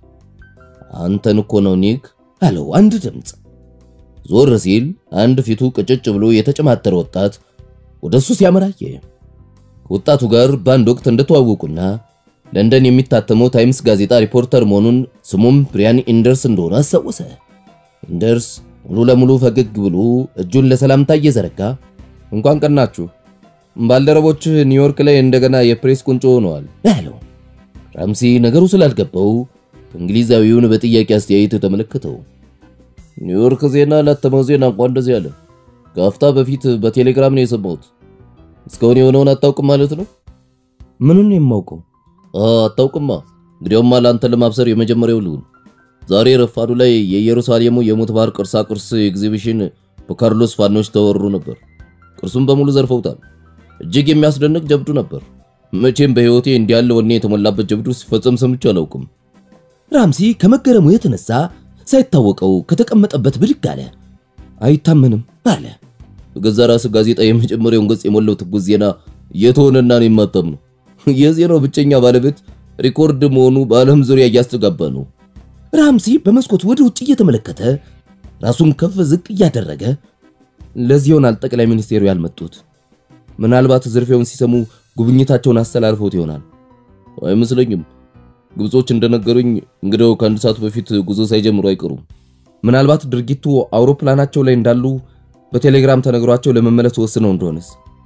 አንተን እኮ ነው ኒክ አለው አንድ ድምፅ። ዞር ሲል አንድ ፊቱ ቅጭጭ ብሎ የተጨማተረ ወጣት ወደሱ ሲያመራየ ከወጣቱ ጋር በአንድ ወቅት እንደተዋወቁና ለንደን የሚታተመው ታይምስ ጋዜጣ ሪፖርተር መሆኑን ስሙም ብሪያን ኢንደርስ እንደሆነ አስታወሰ። ኢንደርስ ሙሉ ለሙሉ ፈገግ ብሎ እጁን ለሰላምታ እየዘረጋ እንኳን ቀናችሁ፣ ባልደረቦች ኒውዮርክ ላይ እንደገና የፕሬስ ቁንጮ ሆነዋል አለው። ራምሲ ነገሩ ስላልገባው እንግሊዛዊውን በጥያቄ አስተያየት ተመለከተው። ኒውዮርክ ዜና ላተመው ዜና እንኳን እንደዚህ አለ። ከአፍታ በፊት በቴሌግራም ነው የሰማሁት። እስካሁን የሆነውን አታውቅም ማለት ነው? ምኑን የማውቀው? አታውቅማ። እንግዲያውማ ለአንተ ለማብሰር የመጀመሪያው ልሁን። ዛሬ ረፋዱ ላይ የኢየሩሳሌሙ የሙት ባህር ቅርሳ ቅርስ ኤግዚቢሽን በካርሎስ ፋኖች ተወሩ ነበር። ቅርሱን በሙሉ ዘርፈውታል። እጅግ የሚያስደንቅ ጀብዱ ነበር። መቼም በሕይወቴ እንዲህ ያለ ወኔ የተሞላበት ጀብዱ ሲፈጸም ሰምቼ አላውቅም። ራምሲ ከመገረሙ የተነሳ ሳይታወቀው ከተቀመጠበት ብድግ አለ። አይታመንም አለ። በገዛ ራስ ጋዜጣ የመጀመሪያውን ገጽ የሞላው ትኩስ ዜና እየተሆነና ነው የማተም ነው። የዜናው ብቸኛ ባለቤት ሪኮርድ መሆኑ በዓለም ዙሪያ እያስተጋባ ነው። ራምሲ በመስኮት ወደ ውጭ እየተመለከተ ራሱን ከፍ ዝቅ እያደረገ ለዚህ ይሆናል ጠቅላይ ሚኒስቴሩ ያልመጡት። ምናልባት ዝርፊያውን ሲሰሙ ጉብኝታቸውን አስተላልፈውት ይሆናል። አይመስለኝም። ግብጾች እንደነገሩኝ እንግዲያው ከአንድ ሰዓት በፊት ጉዞ ሳይጀምሩ አይቀሩም። ምናልባት ድርጊቱ አውሮፕላናቸው ላይ እንዳሉ በቴሌግራም ተነግሯቸው ለመመለስ ወስነው እንደሆነስ።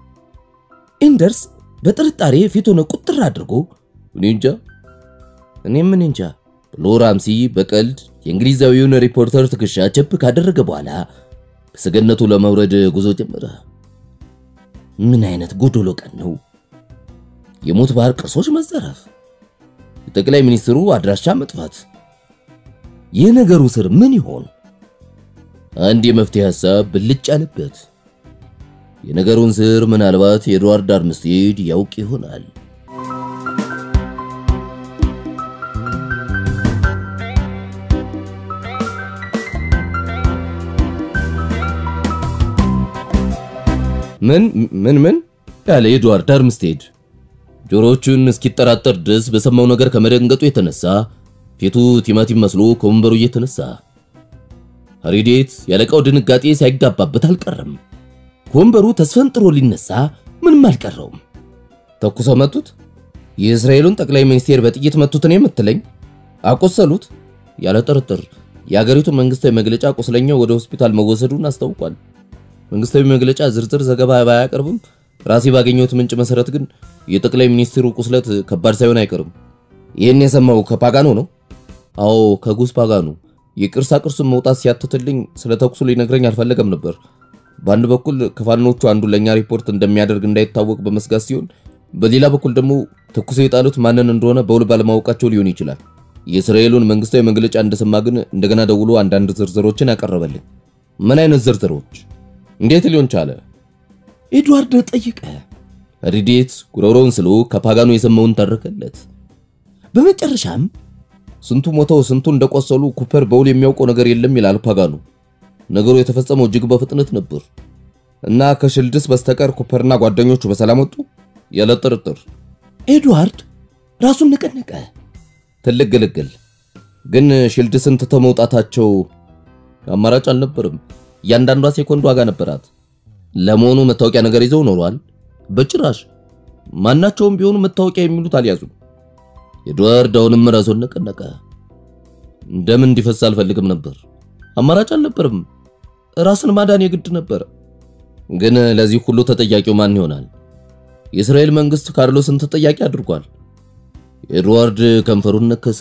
ኢንደርስ በጥርጣሬ ፊቱን ቁጥር አድርጎ እኔ እንጃ እኔም ምን እንጃ ብሎ ራምሲ በቀልድ የእንግሊዛዊውን ሪፖርተር ትከሻ ቸፕ ካደረገ በኋላ ከሰገነቱ ለመውረድ ጉዞ ጀመረ። ምን አይነት ጎዶሎ ቀን ነው! የሙት ባህር ቅርሶች መዘረፍ፣ የጠቅላይ ሚኒስትሩ አድራሻ መጥፋት፣ የነገሩ ስር ምን ይሆን? አንድ የመፍትሄ ሐሳብ ብልጭ አለበት። የነገሩን ስር ምናልባት የኤድዋርድ አርምስቴድ ያውቅ ይሆናል። ምን ምን ምን ያለ ኤድዋርድ አርምስቴድ ጆሮቹን እስኪጠራጠር ድረስ በሰማው ነገር ከመደንገጡ የተነሳ ፊቱ ቲማቲም መስሎ ከወንበሩ እየተነሳ ሀሪዴት ያለቃው ድንጋጤ ሳይጋባበት አልቀረም። ከወንበሩ ተስፈንጥሮ ሊነሳ ምንም አልቀረውም። ተኩሰው መቱት። የእስራኤሉን ጠቅላይ ሚኒስቴር በጥይት መቱት ነው የምትለኝ? አቆሰሉት? ያለ ጥርጥር የአገሪቱ መንግስታዊ መግለጫ ቁስለኛው ወደ ሆስፒታል መወሰዱን አስታውቋል። መንግስታዊ መግለጫ ዝርዝር ዘገባ ባያቀርብም ራሴ ባገኘሁት ምንጭ መሰረት ግን የጠቅላይ ሚኒስትሩ ቁስለት ከባድ ሳይሆን አይቀርም። ይህን የሰማው ከፓጋኖ ነው? አዎ ከጉስ ፓጋኖ። የቅርሳ ቅርሱን መውጣት ሲያትትልኝ ስለ ተኩሱ ሊነግረኝ አልፈለገም ነበር። በአንድ በኩል ከፋኖቹ አንዱ ለኛ ሪፖርት እንደሚያደርግ እንዳይታወቅ በመስጋት ሲሆን፣ በሌላ በኩል ደግሞ ተኩሶ የጣሉት ማንን እንደሆነ በውል ባለማወቃቸው ሊሆን ይችላል። የእስራኤሉን መንግስታዊ መግለጫ እንደሰማ ግን እንደገና ደውሎ አንዳንድ ዝርዝሮችን ያቀረበልኝ። ምን አይነት ዝርዝሮች? እንዴት ሊሆን ቻለ? ኤድዋርድ ጠየቀ። ሪዴት ጉሮሮውን ስሎ ከፓጋኑ የሰማውን ተረከለት። በመጨረሻም ስንቱ ሞተው ስንቱ እንደቆሰሉ ኩፐር በውል የሚያውቀው ነገር የለም ይላል ፓጋኑ። ነገሩ የተፈጸመው እጅግ በፍጥነት ነበር እና ከሽልድስ በስተቀር ኩፐርና ጓደኞቹ በሰላም ወጡ ያለ ጥርጥር። ኤድዋርድ ራሱን ነቀነቀ። ትልቅ ግልግል። ግን ሽልድስን ትተው መውጣታቸው አማራጭ አልነበርም። እያንዳንዷ ሴኮንድ ዋጋ ነበራት። ለመሆኑ መታወቂያ ነገር ይዘው ኖሯል? በጭራሽ። ማናቸውም ቢሆኑ መታወቂያ የሚሉት አልያዙም። ኤድዋርድ አሁንም ራሱን ነቀነቀ። ደም እንዲፈስ አልፈልግም ነበር። አማራጭ አልነበርም። ራስን ማዳን የግድ ነበር። ግን ለዚህ ሁሉ ተጠያቂው ማን ይሆናል? የእስራኤል መንግስት ካርሎስን ተጠያቂ አድርጓል። ኤድዋርድ ከንፈሩን ነከሰ።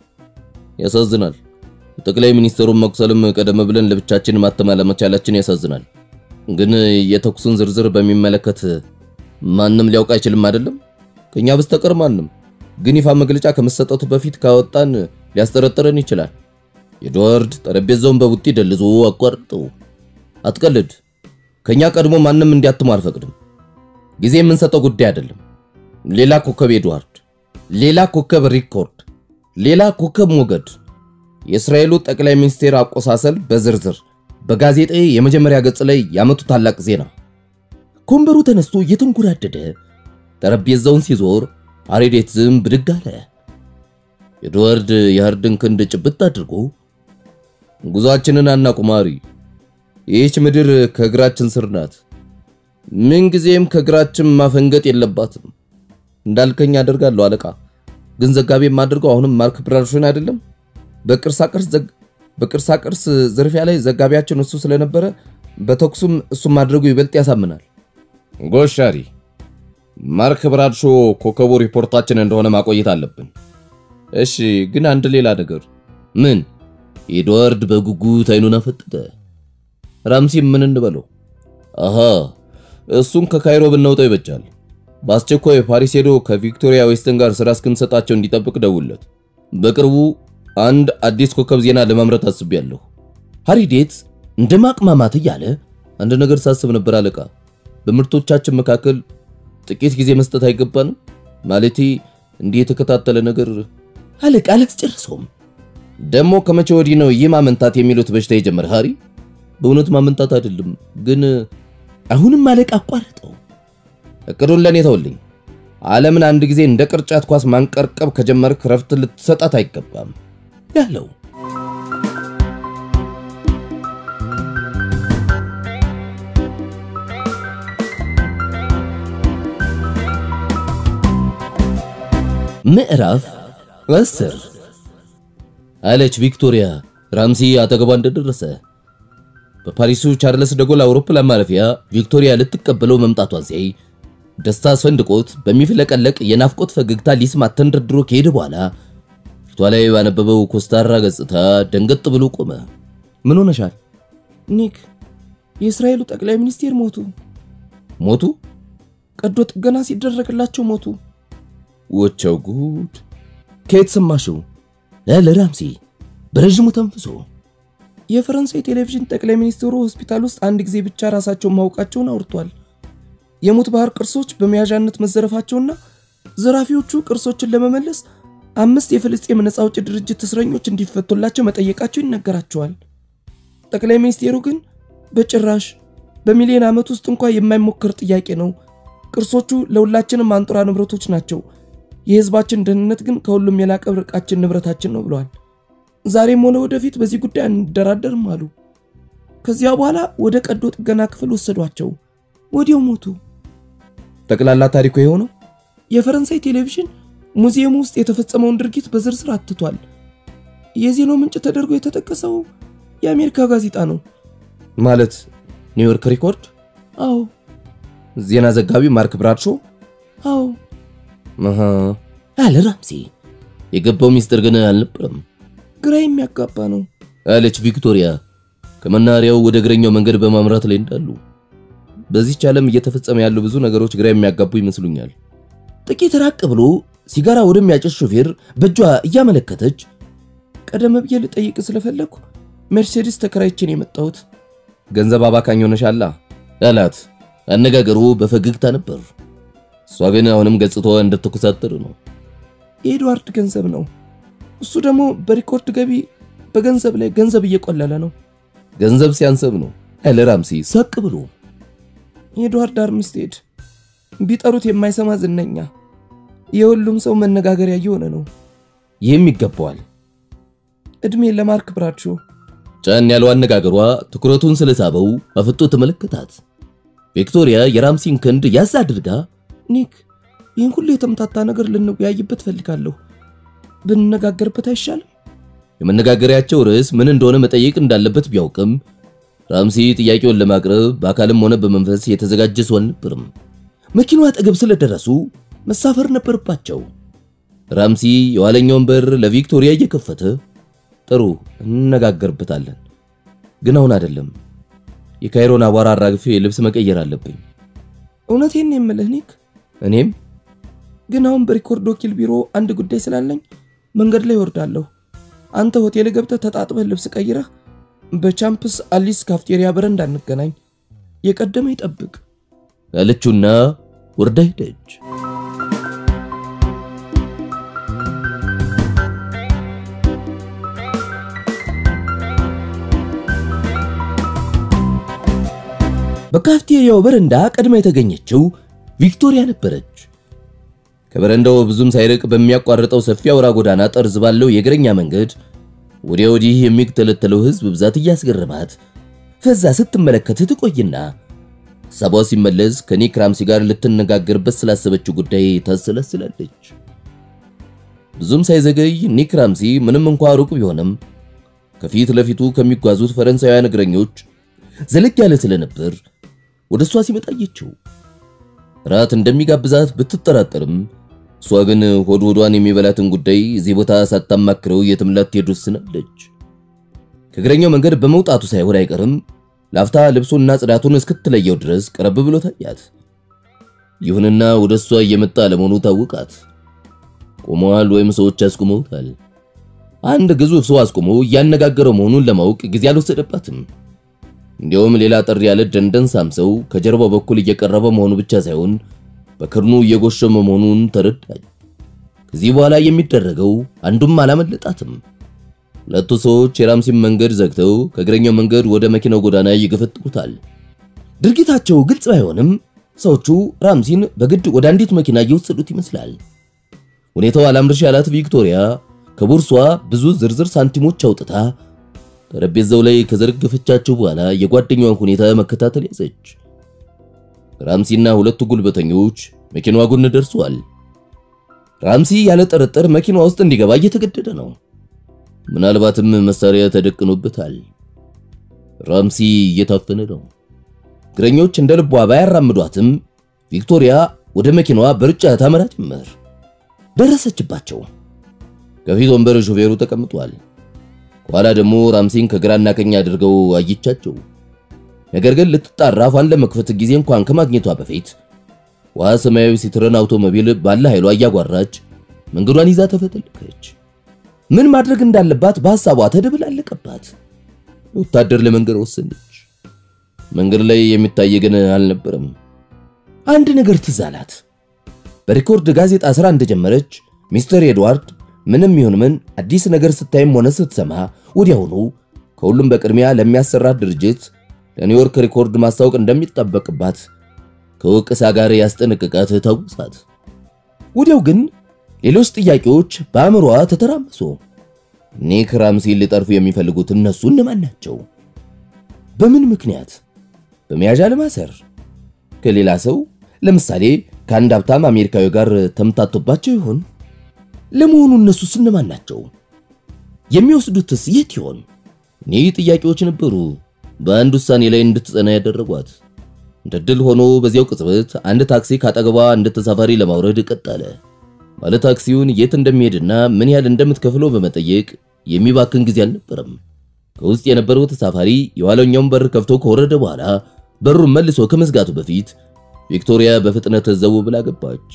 ያሳዝናል። ጠቅላይ ሚኒስትሩን መቁሰልም ቀደም ብለን ለብቻችን ማተም አለመቻላችን ያሳዝናል። ግን የተኩሱን ዝርዝር በሚመለከት ማንም ሊያውቅ አይችልም አይደለም? ከኛ በስተቀር ማንም። ግን ይፋ መግለጫ ከመሰጠቱ በፊት ካወጣን ሊያስጠረጥረን ይችላል። ኤድዋርድ ጠረጴዛውን በቡጢ ደልዞ አቋርጠው። አትቀልድ። ከኛ ቀድሞ ማንም እንዲያትሙ አልፈቅድም። ጊዜ የምንሰጠው ጉዳይ አይደለም። ሌላ ኮከብ ኤድዋርድ፣ ሌላ ኮከብ ሪኮርድ፣ ሌላ ኮከብ ሞገድ። የእስራኤሉ ጠቅላይ ሚኒስቴር አቆሳሰል በዝርዝር በጋዜጣዊ የመጀመሪያ ገጽ ላይ ያመጡ ታላቅ ዜና። ከወንበሩ ተነስቶ እየተንጎራደደ ጠረጴዛውን ሲዞር አሬዴት ዝም ብድግ አለ። ኤድዋርድ የሃርድን ክንድ ጭብጥ አድርጎ ጉዟችንን አናቁማሪ፣ ይህች ምድር ከእግራችን ስር ናት። ምንጊዜም ከእግራችን ማፈንገጥ የለባትም። እንዳልከኝ አደርጋለሁ አለቃ። ግን ዘጋቢ የማደርገው አሁንም ማርክ ብራድሾን አይደለም። በቅርሳ ቅርስ ዝርፊያ ላይ ዘጋቢያችን እሱ ስለነበረ በተኩሱም እሱም ማድረጉ ይበልጥ ያሳምናል። ጎሻሪ ማርክ ብራድሾ ኮከቡ ሪፖርታችን እንደሆነ ማቆየት አለብን። እሺ፣ ግን አንድ ሌላ ነገር። ምን? ኤድዋርድ በጉጉት አይኑን አፈጠጠ። ራምሲ ምን እንበለው? አሃ እሱን ከካይሮ ብናውጣው ይበጃል። በአስቸኳይ ፓሪስ ሄዶ ከቪክቶሪያ ዌስትን ጋር ስራ እስክንሰጣቸው እንዲጠብቅ ደውለት። በቅርቡ አንድ አዲስ ኮከብ ዜና ለማምረት አስቤያለሁ። ሃሪዴት እንደ ማቅማማት እያለ አንድ ነገር ሳስብ ነበር አለቃ። በምርቶቻችን መካከል ጥቂት ጊዜ መስጠት አይገባንም? ማለቴ እንዲህ የተከታተለ ነገር አለቃ አላስጨርሰውም። ደግሞ ከመቼ ወዲህ ነው ይህ ማመንታት የሚሉት በሽታ የጀመረ? ሃሪ በእውነት ማመንታት አይደለም ግን አሁንም አለቃ አቋረጠው። እቅዱን ለኔ ተውልኝ። ዓለምን አንድ ጊዜ እንደ ቅርጫት ኳስ ማንቀርቀብ ከጀመርክ ረፍት ልትሰጣት አይገባም ያለው ምዕራፍ አስር አለች ቪክቶሪያ ራምሲ አጠገቧ እንደደረሰ። በፓሪሱ ቻርለስ ደጎል አውሮፕላን ማረፊያ ቪክቶሪያ ልትቀበለው መምጣቷን ሲያይ ደስታ አስፈንድቆት በሚፍለቀለቅ የናፍቆት ፈገግታ ሊስማት ተንደርድሮ ከሄደ በኋላ ፊቷ ላይ ባነበበው ኮስታራ ገጽታ ደንገጥ ብሎ ቆመ። ምን ሆነሻል? ኒክ፣ የእስራኤሉ ጠቅላይ ሚኒስቴር ሞቱ። ሞቱ? ቀዶ ጥገና ሲደረግላቸው ሞቱ። ወቸው ጉድ! ከየት ሰማሽው? ለራምሲ በረዥሙ ተንፍሶ የፈረንሳይ ቴሌቪዥን ጠቅላይ ሚኒስትሩ ሆስፒታል ውስጥ አንድ ጊዜ ብቻ ራሳቸውን ማወቃቸውን አውርቷል። የሙት ባህር ቅርሶች በመያዣነት መዘረፋቸውና ዘራፊዎቹ ቅርሶችን ለመመለስ አምስት የፍልስጤም ነፃ አውጪ ድርጅት እስረኞች እንዲፈቱላቸው መጠየቃቸው ይነገራቸዋል። ጠቅላይ ሚኒስቴሩ ግን በጭራሽ በሚሊዮን ዓመት ውስጥ እንኳ የማይሞከር ጥያቄ ነው፣ ቅርሶቹ ለሁላችንም አንጡራ ንብረቶች ናቸው፣ የህዝባችን ደህንነት ግን ከሁሉም የላቀ ብርቃችን ንብረታችን ነው ብለዋል። ዛሬም ሆነ ወደፊት በዚህ ጉዳይ አንደራደርም አሉ። ከዚያ በኋላ ወደ ቀዶ ጥገና ክፍል ወሰዷቸው። ወዲያው ሞቱ። ጠቅላላ ታሪኩ የሆነው የፈረንሳይ ቴሌቪዥን ሙዚየሙ ውስጥ የተፈጸመውን ድርጊት በዝርዝር አትቷል። የዜናው ምንጭ ተደርጎ የተጠቀሰው የአሜሪካ ጋዜጣ ነው። ማለት ኒውዮርክ ሪኮርድ። አዎ ዜና ዘጋቢ ማርክ ብራድሾ። አዎ አሃ አለ ራምሲ። የገባው ሚስጥር ግን አልነበረም ግራ የሚያጋባ ነው አለች ቪክቶሪያ ከመናኸሪያው ወደ እግረኛው መንገድ በማምራት ላይ እንዳሉ። በዚህች ዓለም እየተፈጸመ ያሉ ብዙ ነገሮች ግራ የሚያጋቡ ይመስሉኛል። ጥቂት ራቅ ብሎ ሲጋራ ወደሚያጨስ ሾፌር በእጇ እያመለከተች ቀደም ብዬ ልጠይቅ ስለፈለግኩ ሜርሴዲስ ተከራይቼን የመጣሁት ገንዘብ አባካኝ ሆነሻላ አላት። አነጋገሩ በፈገግታ ነበር። እሷ ግን አሁንም ገጽታዋ እንደተኮሳተረ ነው። የኤድዋርድ ገንዘብ ነው። እሱ ደግሞ በሪኮርድ ገቢ በገንዘብ ላይ ገንዘብ እየቆለለ ነው። ገንዘብ ሲያንሰብ ነው አለ ራምሲ ሰቅ ብሎ ኤድዋርድ አርምስቴድ ቢጠሩት የማይሰማ ዝነኛ፣ የሁሉም ሰው መነጋገሪያ እየሆነ ነው። ይህም ይገባዋል። እድሜ ለማርክ ብራድሾ። ጫን ያለው አነጋገሯ ትኩረቱን ስለሳበው አፍጦ ተመለከታት። ቪክቶሪያ የራምሲን ክንድ ያዝ አድርጋ ኒክ፣ ይህን ሁሉ የተምታታ ነገር ልንወያይበት ፈልጋለሁ። ብንነጋገርበት አይሻልም? የመነጋገሪያቸው ርዕስ ምን እንደሆነ መጠየቅ እንዳለበት ቢያውቅም ራምሲ ጥያቄውን ለማቅረብ በአካልም ሆነ በመንፈስ የተዘጋጀ ሰው አልነበርም። መኪናው አጠገብ ስለደረሱ መሳፈር ነበረባቸው። ራምሲ የኋለኛውን በር ለቪክቶሪያ እየከፈተ ጥሩ እንነጋገርበታለን፣ ግን አሁን አይደለም። የካይሮን አቧራ አራግፌ ልብስ መቀየር አለብኝ። እውነቴን የምልህ ኒክ፣ እኔም ግን አሁን በሪኮርድ ወኪል ቢሮ አንድ ጉዳይ ስላለኝ መንገድ ላይ ወርዳለሁ። አንተ ሆቴል ገብተህ ተጣጥበህ ልብስ ቀይረህ በቻምፕስ አሊስ ካፍቴሪያ በረንዳ እንገናኝ። የቀደመ ይጠብቅ አለችውና ወርዳ ሄደች። በካፍቴሪያው በረንዳ ቀድማ የተገኘችው ቪክቶሪያ ነበረች። ከበረንዳው ብዙም ሳይርቅ በሚያቋርጠው ሰፊ አውራ ጎዳና ጠርዝ ባለው የእግረኛ መንገድ ወዲያ ወዲህ የሚተለተለው ሕዝብ ብዛት እያስገረማት ፈዛ ስትመለከት ትቆይና ሀሳቧ ሲመለስ ከኒክ ራምሲ ጋር ልትነጋገርበት ስላሰበችው ጉዳይ ታሰላስላለች። ብዙም ሳይዘገይ ኒክ ራምሲ ምንም እንኳ ሩቅ ቢሆንም ከፊት ለፊቱ ከሚጓዙት ፈረንሳውያን እግረኞች ዘለግ ያለ ስለነበር ወደ እሷ ሲመጣ አየችው። ራት እንደሚጋብዛት ብትጠራጠርም እሷ ግን ሆድ ሆዷን የሚበላትን ጉዳይ እዚህ ቦታ ሳታማክረው የትም ላትሄድ ወስናለች። ከእግረኛው መንገድ በመውጣቱ ሳይሆን አይቀርም ላፍታ ልብሱና ጽዳቱን እስክትለየው ድረስ ቀረብ ብሎ ታያት። ይሁንና ወደ እሷ እየመጣ ለመሆኑ ታወቃት። ቆመዋል ወይም ሰዎች አስቁመውታል። አንድ ግዙፍ ሰው አስቁሞ እያነጋገረው መሆኑን ለማወቅ ጊዜ አልወሰደባትም። እንዲያውም ሌላ ጠር ያለ ደንደን ሳምሰው ከጀርባው በኩል እየቀረበ መሆኑ ብቻ ሳይሆን በክርኑ እየጎሸመ መሆኑን ተረዳች። ከዚህ በኋላ የሚደረገው አንዱም አላመለጣትም። ሁለቱ ሰዎች የራምሲን መንገድ ዘግተው ከእግረኛው መንገድ ወደ መኪናው ጎዳና ይገፈጥሩታል። ድርጊታቸው ግልጽ ባይሆንም ሰዎቹ ራምሲን በግድ ወደ አንዲት መኪና እየወሰዱት ይመስላል። ሁኔታው አላምርሽ ያላት ቪክቶሪያ ከቦርሷ ብዙ ዝርዝር ሳንቲሞች አውጥታ ጠረጴዛው ላይ ከዘረገፈቻቸው በኋላ የጓደኛዋን ሁኔታ መከታተል ያዘች። ራምሲና ሁለቱ ጉልበተኞች መኪናዋ ጎን ደርሰዋል። ራምሲ ያለ ጥርጥር መኪናዋ ውስጥ እንዲገባ እየተገደደ ነው። ምናልባትም መሳሪያ ተደቅኖበታል። ራምሲ እየታፈነ ነው። እግረኞች እንደ ልቧ ባያራምዷትም ቪክቶሪያ ወደ መኪናዋ በሩጫ ታመራ ጀመር። ደረሰችባቸው። ከፊት ወንበር ሾፌሩ ተቀምጧል። ከኋላ ደግሞ ራምሲን ከግራና ቀኝ አድርገው አየቻቸው። ነገር ግን ልትጣራ አፏን ለመክፈት ጊዜ እንኳን ከማግኘቷ በፊት ውሃ ሰማያዊ ሲትረን አውቶሞቢል ባለ ኃይሏ እያጓራች መንገዷን ይዛ ተፈተለከች። ምን ማድረግ እንዳለባት በሐሳቧ ተደበላለቀባት። ወታደር ለመንገድ ወሰነች። መንገድ ላይ የሚታይ ግን አልነበረም። አንድ ነገር ትዝ አላት። በሪኮርድ ጋዜጣ ስራ እንደጀመረች ሚስተር ኤድዋርድ ምንም ይሁን ምን አዲስ ነገር ስታይም ሆነ ስትሰማ ወዲያውኑ ከሁሉም በቅድሚያ ለሚያሰራት ድርጅት ለኒውዮርክ ሪኮርድ ማስታወቅ እንደሚጠበቅባት ከወቀሳ ጋር ያስጠነቅቃት ታውሳት። ወዲያው ግን ሌሎች ጥያቄዎች በአእምሮዋ ተተራመሱ። ኒክ ራምሲን ሊጠርፉ የሚፈልጉት እነሱ እነማን ናቸው? በምን ምክንያት? በመያዣ ለማሰር? ከሌላ ሰው ለምሳሌ ከአንድ ሀብታም አሜሪካዊ ጋር ተምታቶባቸው ይሆን? ለመሆኑ እነሱስ እነማን ናቸው? የሚወስዱትስ የት ይሆን? እኒህ ጥያቄዎች ነበሩ በአንድ ውሳኔ ላይ እንድትጸና ያደረጓት። እንደ ድል ሆኖ በዚያው ቅጽበት አንድ ታክሲ ካጠገቧ አንድ ተሳፋሪ ለማውረድ ቀጠለ። ባለ ታክሲውን የት እንደሚሄድና ምን ያህል እንደምትከፍለው በመጠየቅ የሚባክን ጊዜ አልነበረም። ከውስጥ የነበረው ተሳፋሪ የኋለኛውን በር ከፍቶ ከወረደ በኋላ በሩን መልሶ ከመዝጋቱ በፊት ቪክቶሪያ በፍጥነት ዘው ብላ ገባች።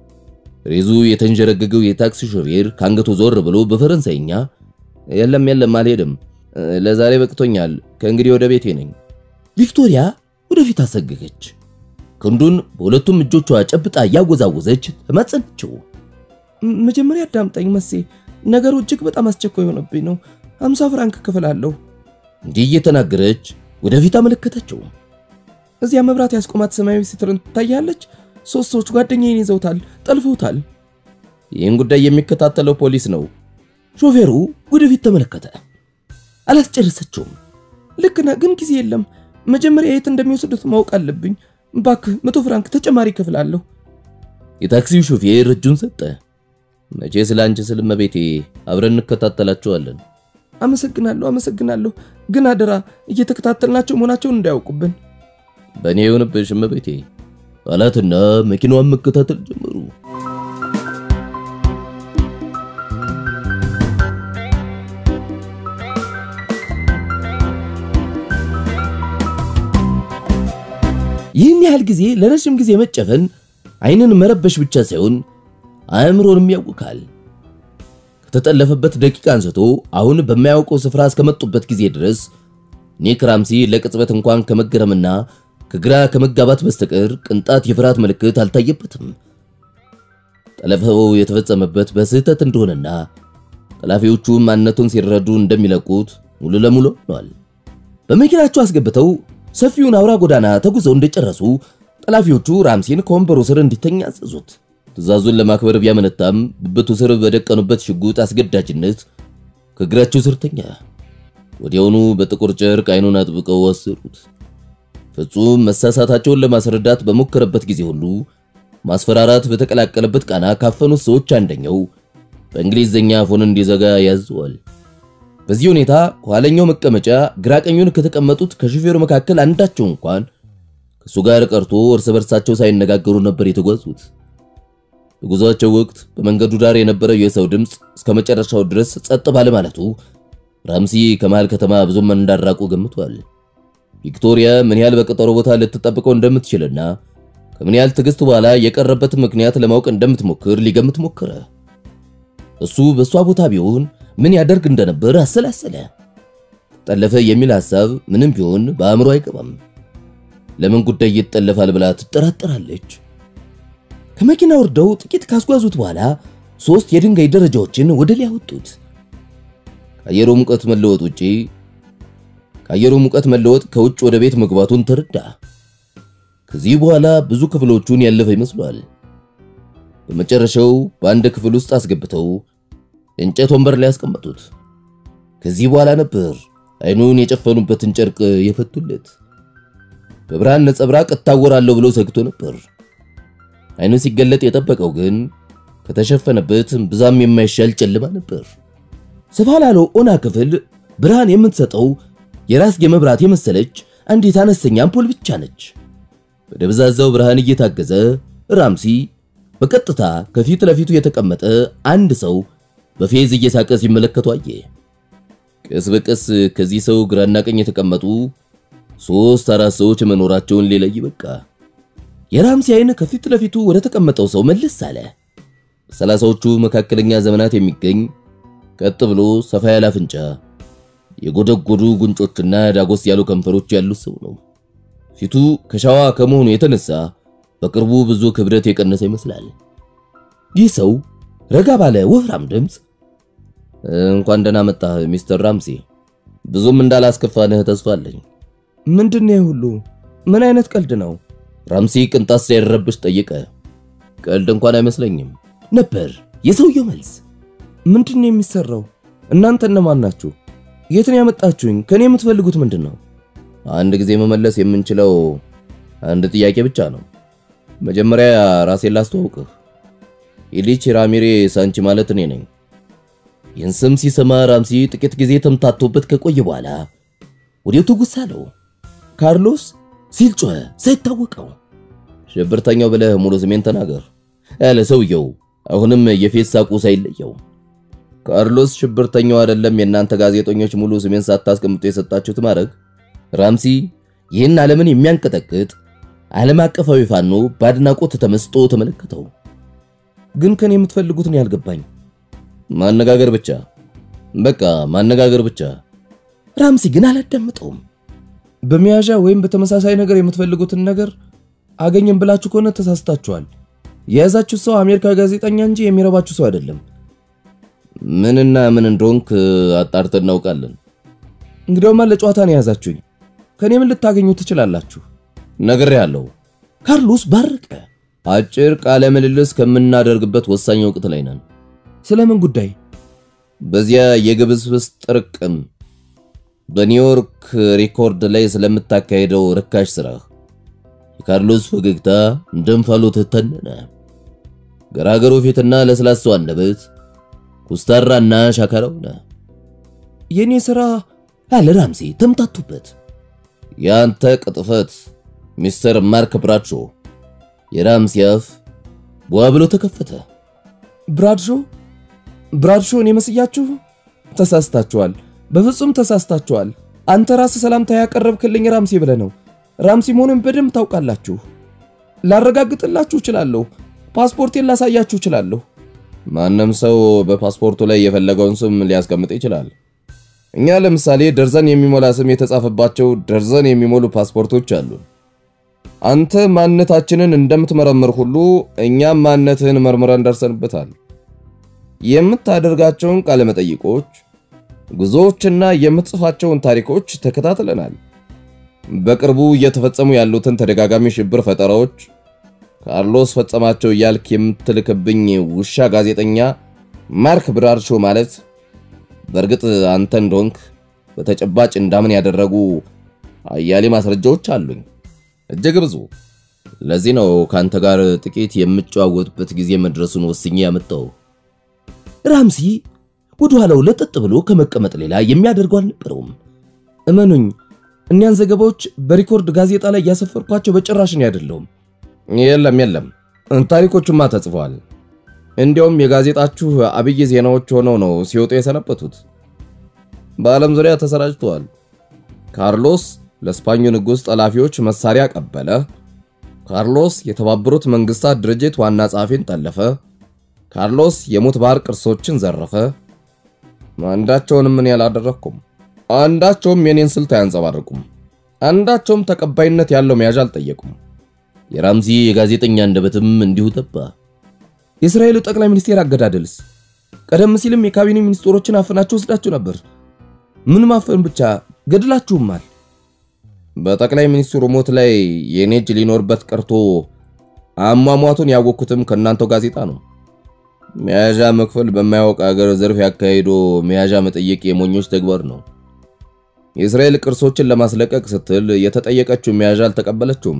ሬዙ የተንጀረገገው የታክሲ ሾፌር ከአንገቱ ዞር ብሎ በፈረንሳይኛ የለም የለም አልሄድም፣ ለዛሬ በቅቶኛል፣ ከእንግዲህ ወደ ቤቴ ነኝ። ቪክቶሪያ ወደፊት አሰገገች። ክንዱን በሁለቱም እጆቿ ጨብጣ እያወዛወዘች ተማጸነችው። መጀመሪያ አዳምጠኝ መሴ፣ ነገሩ እጅግ በጣም አስቸኳይ የሆነብኝ ነው። አምሳ ፍራንክ እከፍላለሁ። እንዲህ እየተናገረች ወደፊት አመለከተችው። እዚያ መብራት ያስቆማት ሰማያዊ ስትርን ትታያለች። ሶስት ሰዎች ጓደኛዬን ይዘውታል፣ ጠልፈውታል። ይህን ጉዳይ የሚከታተለው ፖሊስ ነው። ሾፌሩ ወደፊት ተመለከተ። አላስጨረሰችውም። ልክ ነህ፣ ግን ጊዜ የለም። መጀመሪያ የት እንደሚወስዱት ማወቅ አለብኝ። እባክህ መቶ ፍራንክ ተጨማሪ እከፍላለሁ። የታክሲው ሾፌር እጁን ሰጠ። መቼ ስለ አንቺ ስል እመቤቴ፣ አብረን እንከታተላቸዋለን። አመሰግናለሁ፣ አመሰግናለሁ። ግን አደራ እየተከታተልናቸው መሆናቸውን እንዳያውቁብን። በእኔ የሆነብሽ እመቤቴ አላትና መኪናዋን መከታተል ጀመሩ። ይህን ያህል ጊዜ ለረጅም ጊዜ መጨፈን ዓይንን መረበሽ ብቻ ሳይሆን አእምሮንም ያውካል። ከተጠለፈበት ደቂቃ አንስቶ አሁን በማያውቀው ስፍራ እስከመጡበት ጊዜ ድረስ ኒክ ራምሲ ለቅጽበት እንኳን ከመገረምና ከግራ ከመጋባት በስተቀር ቅንጣት የፍርሃት ምልክት አልታየበትም። ጠለፈው የተፈጸመበት በስህተት እንደሆነና ጠላፊዎቹ ማንነቱን ሲረዱ እንደሚለቁት ሙሉ ለሙሉ ሆኗል። በመኪናቸው አስገብተው ሰፊውን አውራ ጎዳና ተጉዘው እንደጨረሱ ጠላፊዎቹ ራምሲን ከወንበሩ ስር እንዲተኛ አዘዙት። ትዕዛዙን ለማክበር ቢያመነታም ብብቱ ስር በደቀኑበት ሽጉጥ አስገዳጅነት ከእግራቸው ስር ተኛ። ወዲያውኑ በጥቁር ጨርቅ አይኑን አጥብቀው ወሰዱት። ፍጹም መሳሳታቸውን ለማስረዳት በሞከረበት ጊዜ ሁሉ ማስፈራራት በተቀላቀለበት ቃና ካፈኑት ሰዎች አንደኛው በእንግሊዝኛ አፉን እንዲዘጋ ያዘዋል። በዚህ ሁኔታ ከኋለኛው መቀመጫ ግራቀኙን ከተቀመጡት ከሹፌሩ መካከል አንዳቸው እንኳን ከሱ ጋር ቀርቶ እርስ በርሳቸው ሳይነጋገሩ ነበር የተጓዙት። በጉዟቸው ወቅት በመንገዱ ዳር የነበረው የሰው ድምፅ እስከ መጨረሻው ድረስ ጸጥ ባለ ማለቱ ራምሲ ከመሃል ከተማ ብዙም እንዳራቁ ገምቷል። ቪክቶሪያ ምን ያህል በቀጠሮ ቦታ ልትጠብቀው እንደምትችልና ከምን ያህል ትዕግስት በኋላ የቀረበትን ምክንያት ለማወቅ እንደምትሞክር ሊገምት ሞከረ። እሱ በእሷ ቦታ ቢሆን ምን ያደርግ እንደነበር አሰላሰለ። ጠለፈ የሚል ሐሳብ ምንም ቢሆን በአእምሮ አይገባም። ለምን ጉዳይ ይጠለፋል ብላ ትጠራጠራለች። ከመኪና ወርደው ጥቂት ካስጓዙት በኋላ ሶስት የድንጋይ ደረጃዎችን ወደ ላይ አወጡት። ከአየሩ ሙቀት መለወጥ ውጪ ከአየሩ ሙቀት መለወጥ ከውጭ ወደ ቤት መግባቱን ተረዳ። ከዚህ በኋላ ብዙ ክፍሎቹን ያለፈ ይመስሏል። በመጨረሻው በአንድ ክፍል ውስጥ አስገብተው የእንጨት ወንበር ላይ ያስቀመጡት። ከዚህ በኋላ ነበር አይኑን የጨፈኑበትን ጨርቅ የፈቱለት። በብርሃን ነጸብራቅ እታወራለሁ ብሎ ሰግቶ ነበር። አይኑ ሲገለጥ የጠበቀው ግን ከተሸፈነበት ብዛም የማይሻል ጨለማ ነበር። ሰፋ ላለው ኦና ክፍል ብርሃን የምትሰጠው የራስጌ መብራት የመሰለች አንዲት አነስተኛ አምፖል ብቻ ነች። በደብዛዛው ብርሃን እየታገዘ ራምሲ በቀጥታ ከፊት ለፊቱ የተቀመጠ አንድ ሰው በፌዝ እየሳቀ ሲመለከቱ አየ። ቀስ በቀስ ከዚህ ሰው ግራና ቀኝ የተቀመጡ ሶስት አራት ሰዎች መኖራቸውን ሊለይ በቃ። የራምሲ አይን ከፊት ለፊቱ ወደ ተቀመጠው ሰው መለስ አለ። በሰላሳዎቹ መካከለኛ ዘመናት የሚገኝ ቀጥ ብሎ ሰፋ ያለ አፍንጫ፣ የጎደጎዱ ጉንጮችና ዳጎስ ያሉ ከንፈሮች ያሉት ሰው ነው። ፊቱ ከሻዋ ከመሆኑ የተነሳ በቅርቡ ብዙ ክብደት የቀነሰ ይመስላል። ይህ ሰው ረጋ ባለ ወፍራም ድምፅ እንኳን ደህና መጣህ ሚስተር ራምሲ፣ ብዙም እንዳላስከፋንህ ተስፋ አለኝ። ምንድን ነው ሁሉ? ምን አይነት ቀልድ ነው? ራምሲ ቅንጣት ሳይረብሽ ጠየቀ። ቀልድ እንኳን አይመስለኝም ነበር የሰውየው መልስ። ምንድን ነው የሚሰራው? እናንተ እነማን ናችሁ? የትን ያመጣችሁኝ? ከኔ የምትፈልጉት ምንድን ነው? አንድ ጊዜ መመለስ የምንችለው አንድ ጥያቄ ብቻ ነው። መጀመሪያ ራሴን ላስተዋውቅህ። ኢሊች ራሚሬ ሳንቺ ማለት እኔ ነኝ። ይህን ስም ሲሰማ ራምሲ ጥቂት ጊዜ ተምታቶበት ከቆየ በኋላ ወዲያው ትውስ አለው። ካርሎስ ሲል ጮኸ ሳይታወቀው። ሽብርተኛው ብለህ ሙሉ ስሜን ተናገር ያለ ሰውየው አሁንም የፌስ ሳቁ ሳይለየው። ካርሎስ ሽብርተኛው አይደለም የእናንተ ጋዜጠኞች ሙሉ ስሜን ሳታስቀምጡ የሰጣችሁት ማድረግ። ራምሲ ይህን ዓለምን የሚያንቀጠቅጥ ዓለም አቀፋዊ ፋኖ በአድናቆት ተመስጦ ተመለከተው። ግን ከኔ የምትፈልጉትን ያልገባኝ ማነጋገር ብቻ፣ በቃ ማነጋገር ብቻ። ራምሲ ግን አላዳምጠውም። በመያዣ ወይም በተመሳሳይ ነገር የምትፈልጉትን ነገር አገኘን ብላችሁ ከሆነ ተሳስታችኋል። የያዛችሁ ሰው አሜሪካዊ ጋዜጠኛ እንጂ የሚረባችሁ ሰው አይደለም። ምንና ምን እንደሆንክ አጣርተን እናውቃለን። እንግዲያውማ ለጨዋታ ነው የያዛችሁኝ። ከኔ ምን ልታገኙ ትችላላችሁ? ነግሬሃለሁ። ካርሎስ ባረቀ። አጭር ቃለ ምልልስ ከምናደርግበት ወሳኝ ወቅት ላይ ነን። ስለምን ጉዳይ? በዚያ የግብስብስ ጥርቅም በኒውዮርክ ሪኮርድ ላይ ስለምታካሄደው ርካሽ ስራህ። የካርሎስ ፈገግታ እንደ እንፋሎት ተነነ። ገራገሩ ፊትና ለስላሳው አንደበት ኩስታራና ሻካራ ሆነ። የኔ ስራ አለ ራምሲ ተምታቱበት። ያንተ ቅጥፈት ሚስተር ማርክ ብራድሾ። የራምሲ አፍ ቧ ብሎ ተከፈተ። ብራድሾ ብራድሾ እኔ መስያችሁ? ተሳስታችኋል። በፍጹም ተሳስታችኋል። አንተ ራስህ ሰላምታ ያቀረብክልኝ ራምሲ ብለህ ነው። ራምሲ መሆኑን በደንብ ታውቃላችሁ። ላረጋግጥላችሁ እችላለሁ። ፓስፖርቴን ላሳያችሁ እችላለሁ። ማንም ሰው በፓስፖርቱ ላይ የፈለገውን ስም ሊያስቀምጥ ይችላል። እኛ ለምሳሌ ደርዘን የሚሞላ ስም የተጻፈባቸው ደርዘን የሚሞሉ ፓስፖርቶች አሉ። አንተ ማንነታችንን እንደምትመረምር ሁሉ እኛም ማንነትህን መርምረን ደርሰንበታል። የምታደርጋቸውን ቃለ መጠይቆች፣ ጉዞዎችና የምትጽፋቸውን ታሪኮች ተከታትለናል። በቅርቡ እየተፈጸሙ ያሉትን ተደጋጋሚ ሽብር ፈጠራዎች ካርሎስ ፈጸማቸው እያልክ የምትልክብኝ ውሻ ጋዜጠኛ ማርክ ብራድሾ ማለት በእርግጥ አንተ እንደሆንክ በተጨባጭ እንዳምን ያደረጉ አያሌ ማስረጃዎች አሉኝ፣ እጅግ ብዙ። ለዚህ ነው ካንተ ጋር ጥቂት የምጨዋወጥበት ጊዜ መድረሱን ወስኜ ያመጣው። ራምሲ ወደ ኋላው ለጠጥ ብሎ ከመቀመጥ ሌላ የሚያደርገው አልነበረውም። እመኑኝ፣ እኒያን ዘገባዎች በሪኮርድ ጋዜጣ ላይ ያሰፈርኳቸው በጭራሽ ነው አይደለሁም። የለም የለም፣ ታሪኮቹማ ተጽፈዋል። እንዲያውም የጋዜጣችሁ አብይ ዜናዎች ሆነው ነው ሲወጡ የሰነበቱት። በዓለም ዙሪያ ተሰራጭተዋል። ካርሎስ ለስፓኙ ንጉሥ ጠላፊዎች መሳሪያ ቀበለ። ካርሎስ የተባበሩት መንግስታት ድርጅት ዋና ጸሐፊን ጠለፈ። ካርሎስ የሙት ባህር ቅርሶችን ዘረፈ። አንዳቸውንም ምን ያላደረኩም። አንዳቸውም የኔን ስልት አያንጸባርቁም። አንዳቸውም ተቀባይነት ያለው መያዣ አልጠየቁም። የራምዚ የጋዜጠኛ አንደበትም እንዲሁ ጠባ። የእስራኤሉ ጠቅላይ ሚኒስቴር አገዳደልስ? ቀደም ሲልም የካቢኔ ሚኒስትሮችን አፍናችሁ ወስዳችሁ ነበር። ምን ማፈን ብቻ ገድላችሁማል። በጠቅላይ ሚኒስትሩ ሞት ላይ የኔ እጅ ሊኖርበት ቀርቶ አሟሟቱን ያወቅኩትም ከእናንተው ጋዜጣ ነው። መያዣ መክፈል በማያውቅ አገር ዝርፍ ያካሂዶ መያዣ መጠየቅ የሞኞች ተግባር ነው። የእስራኤል ቅርሶችን ለማስለቀቅ ስትል የተጠየቀችው መያዣ አልተቀበለችውም።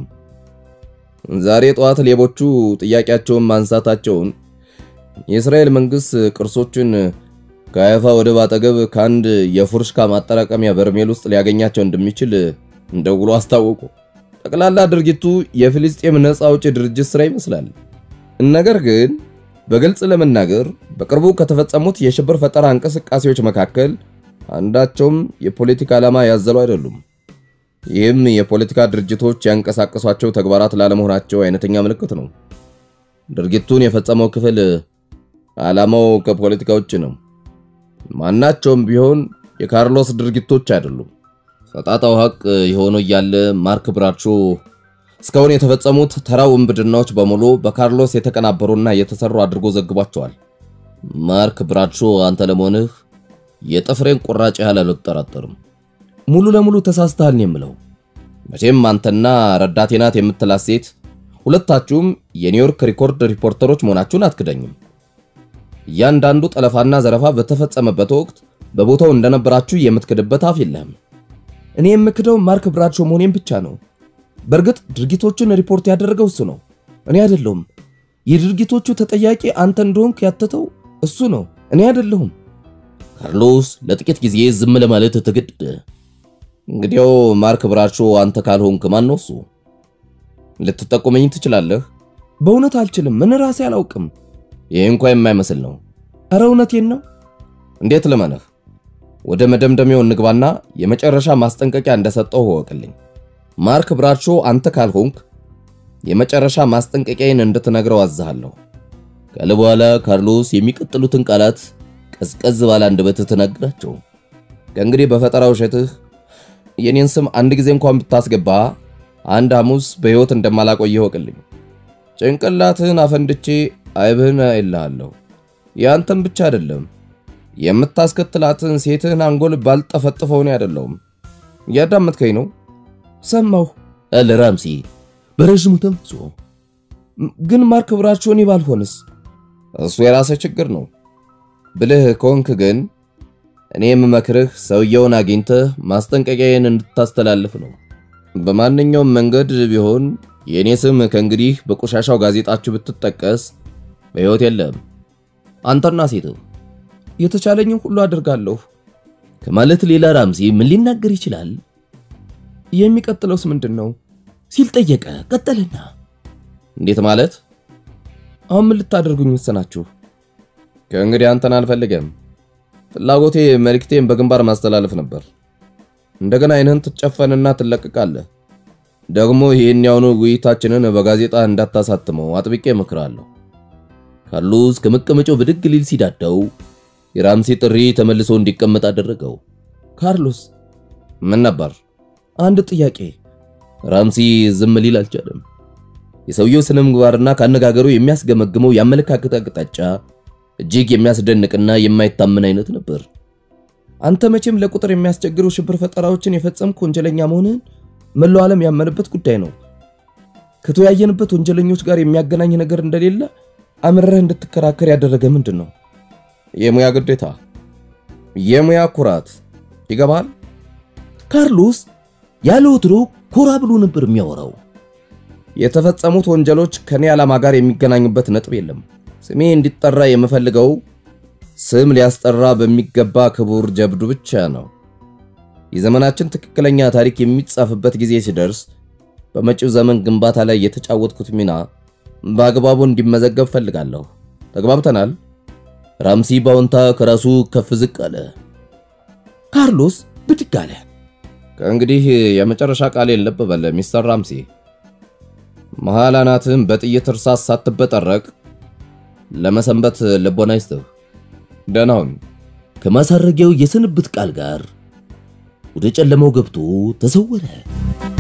ዛሬ ጠዋት ሌቦቹ ጥያቄያቸውን ማንሳታቸውን የእስራኤል መንግስት ቅርሶችን ከአይፋ ወደብ አጠገብ ከአንድ የፉርሽካ ማጠራቀሚያ በርሜል ውስጥ ሊያገኛቸው እንደሚችል እንደውሎ አስታወቁ። ጠቅላላ ድርጊቱ የፊልስጤም ነፃ አውጪ ድርጅት ስራ ይመስላል። ነገር ግን በግልጽ ለመናገር በቅርቡ ከተፈጸሙት የሽብር ፈጠራ እንቅስቃሴዎች መካከል አንዳቸውም የፖለቲካ ዓላማ ያዘሉ አይደሉም። ይህም የፖለቲካ ድርጅቶች ያንቀሳቀሷቸው ተግባራት ላለመሆናቸው አይነተኛ ምልክት ነው። ድርጊቱን የፈጸመው ክፍል ዓላማው ከፖለቲካ ውጭ ነው። ማናቸውም ቢሆን የካርሎስ ድርጊቶች አይደሉም። ፈጣጣው ሐቅ የሆነው እያለ ማርክ ብራቾ እስካሁን የተፈጸሙት ተራ ውንብድናዎች በሙሉ በካርሎስ የተቀናበሩና የተሰሩ አድርጎ ዘግቧቸዋል። ማርክ ብራቾ አንተ ለመሆንህ የጥፍሬን ቁራጭ ያህል አልጠራጠርም። ሙሉ ለሙሉ ተሳስተሃል ነው የምለው። መቼም አንተና ረዳቴ ናት የምትላት ሴት ሁለታችሁም የኒውዮርክ ሪኮርድ ሪፖርተሮች መሆናችሁን አትክደኝም። እያንዳንዱ ጠለፋና ዘረፋ በተፈጸመበት ወቅት በቦታው እንደነበራችሁ የምትክድበት አፍ የለህም። እኔ የምክደው ማርክ ብራቾ መሆኔን ብቻ ነው። በእርግጥ ድርጊቶቹን ሪፖርት ያደረገው እሱ ነው፣ እኔ አይደለሁም። የድርጊቶቹ ተጠያቂ አንተ እንደሆንክ ያተተው እሱ ነው፣ እኔ አይደለሁም። ካርሎስ ለጥቂት ጊዜ ዝም ለማለት ተገደደ። እንግዲያው ማርክ ብራቾ አንተ ካልሆንክ ማን ነው እሱ? ልትጠቁመኝ ትችላለህ? በእውነት አልችልም። ምን ራሴ አላውቅም። ይህ እንኳ የማይመስል ነው። እረ እውነቴን ነው። እንዴት ልመነህ? ወደ መደምደሚያው እንግባና የመጨረሻ ማስጠንቀቂያ እንደሰጠው እወቅልኝ። ማርክ ብራቾ አንተ ካልሆንክ የመጨረሻ ማስጠንቀቂያዬን እንድትነግረው አዝሃለሁ። ካለ በኋላ ካርሎስ የሚቀጥሉትን ቃላት ቀዝቀዝ ባለ አንደበት ትነግራቸው። ከእንግዲህ በፈጠራ ውሸትህ የኔን ስም አንድ ጊዜ እንኳን ብታስገባ አንድ ሐሙስ በሕይወት እንደማላቆይ እወቅልኝ። ጭንቅላትህን አፈንድቼ አይብህን አይልሃለሁ። ያንተም ብቻ አይደለም የምታስከትላትን ሴትህን አንጎል ባልጠፈጥፈው እኔ አይደለሁም። እያዳመጥከኝ ነው? ሰማሁ አለ ራምሲ በረዥሙ ተንፍሶ። ግን ማርክ ብራቾ እኔ ባልሆንስ? እሱ የራስህ ችግር ነው። ብልህ ከሆንክ ግን እኔ የምመክርህ ሰውየውን አግኝተህ ማስጠንቀቂያዬን እንድታስተላልፍ ነው። በማንኛውም መንገድ ቢሆን የእኔ ስም ከእንግዲህ በቆሻሻው ጋዜጣችሁ ብትጠቀስ በሕይወት የለም። አንተና ሴትህ የተቻለኝን ሁሉ አድርጋለሁ ከማለት ሌላ ራምሲ ምን ሊናገር ይችላል? የሚቀጥለውስ ምንድን ነው ሲል ጠየቀ። ቀጠለና እንዴት ማለት? አሁን ምን ልታደርጉኝ ወሰናችሁ? ከእንግዲህ አንተን አልፈልገም። ፍላጎቴ መልእክቴን በግንባር ማስተላለፍ ነበር። እንደገና አይንህን ትጨፈንና ትለቅቃለህ። ደግሞ ይህን ያሁኑ ውይይታችንን በጋዜጣ እንዳታሳትመው አጥብቄ እመክራለሁ። ካርሎስ ከመቀመጫው ብድግ ሊል ሲዳዳው የራምሲ ጥሪ ተመልሶ እንዲቀመጥ አደረገው። ካርሎስ ምን ነበር? አንድ ጥያቄ። ራምሲ ዝም ሊል አልቻለም። የሰውየው ስነ ምግባርና ካነጋገሩ የሚያስገመግመው የአመለካከት አቅጣጫ እጅግ የሚያስደንቅና የማይታመን አይነት ነበር። አንተ መቼም ለቁጥር የሚያስቸግሩ ሽብር ፈጠራዎችን የፈጸምክ ወንጀለኛ መሆንህን መላው ዓለም ያመነበት ጉዳይ ነው። ከተወያየንበት ወንጀለኞች ጋር የሚያገናኝ ነገር እንደሌለ አምረህ እንድትከራከር ያደረገ ምንድን ነው? የሙያ ግዴታ፣ የሙያ ኩራት ይገባል። ካርሎስ ያለ ወትሮ ኮራ ብሎ ነበር የሚያወራው። የተፈጸሙት ወንጀሎች ከኔ ዓላማ ጋር የሚገናኙበት ነጥብ የለም። ስሜ እንዲጠራ የምፈልገው ስም ሊያስጠራ በሚገባ ክቡር ጀብዱ ብቻ ነው። የዘመናችን ትክክለኛ ታሪክ የሚጻፍበት ጊዜ ሲደርስ በመጪው ዘመን ግንባታ ላይ የተጫወትኩት ሚና በአግባቡ እንዲመዘገብ ፈልጋለሁ። ተግባብተናል? ራምሲ ባውንታ ከራሱ ከፍ ዝቅ አለ። ካርሎስ ብድግ አለ። ከእንግዲህ የመጨረሻ ቃሌን ልብ በል ሚስተር ራምሲ። መሃል አናትህን በጥይት እርሳስ ሳትበጠረቅ ለመሰንበት ልቦና ይስጥህ። ደህና ሁን። ከማሳረጊያው የስንብት ቃል ጋር ወደ ጨለማው ገብቶ ተሰወረ።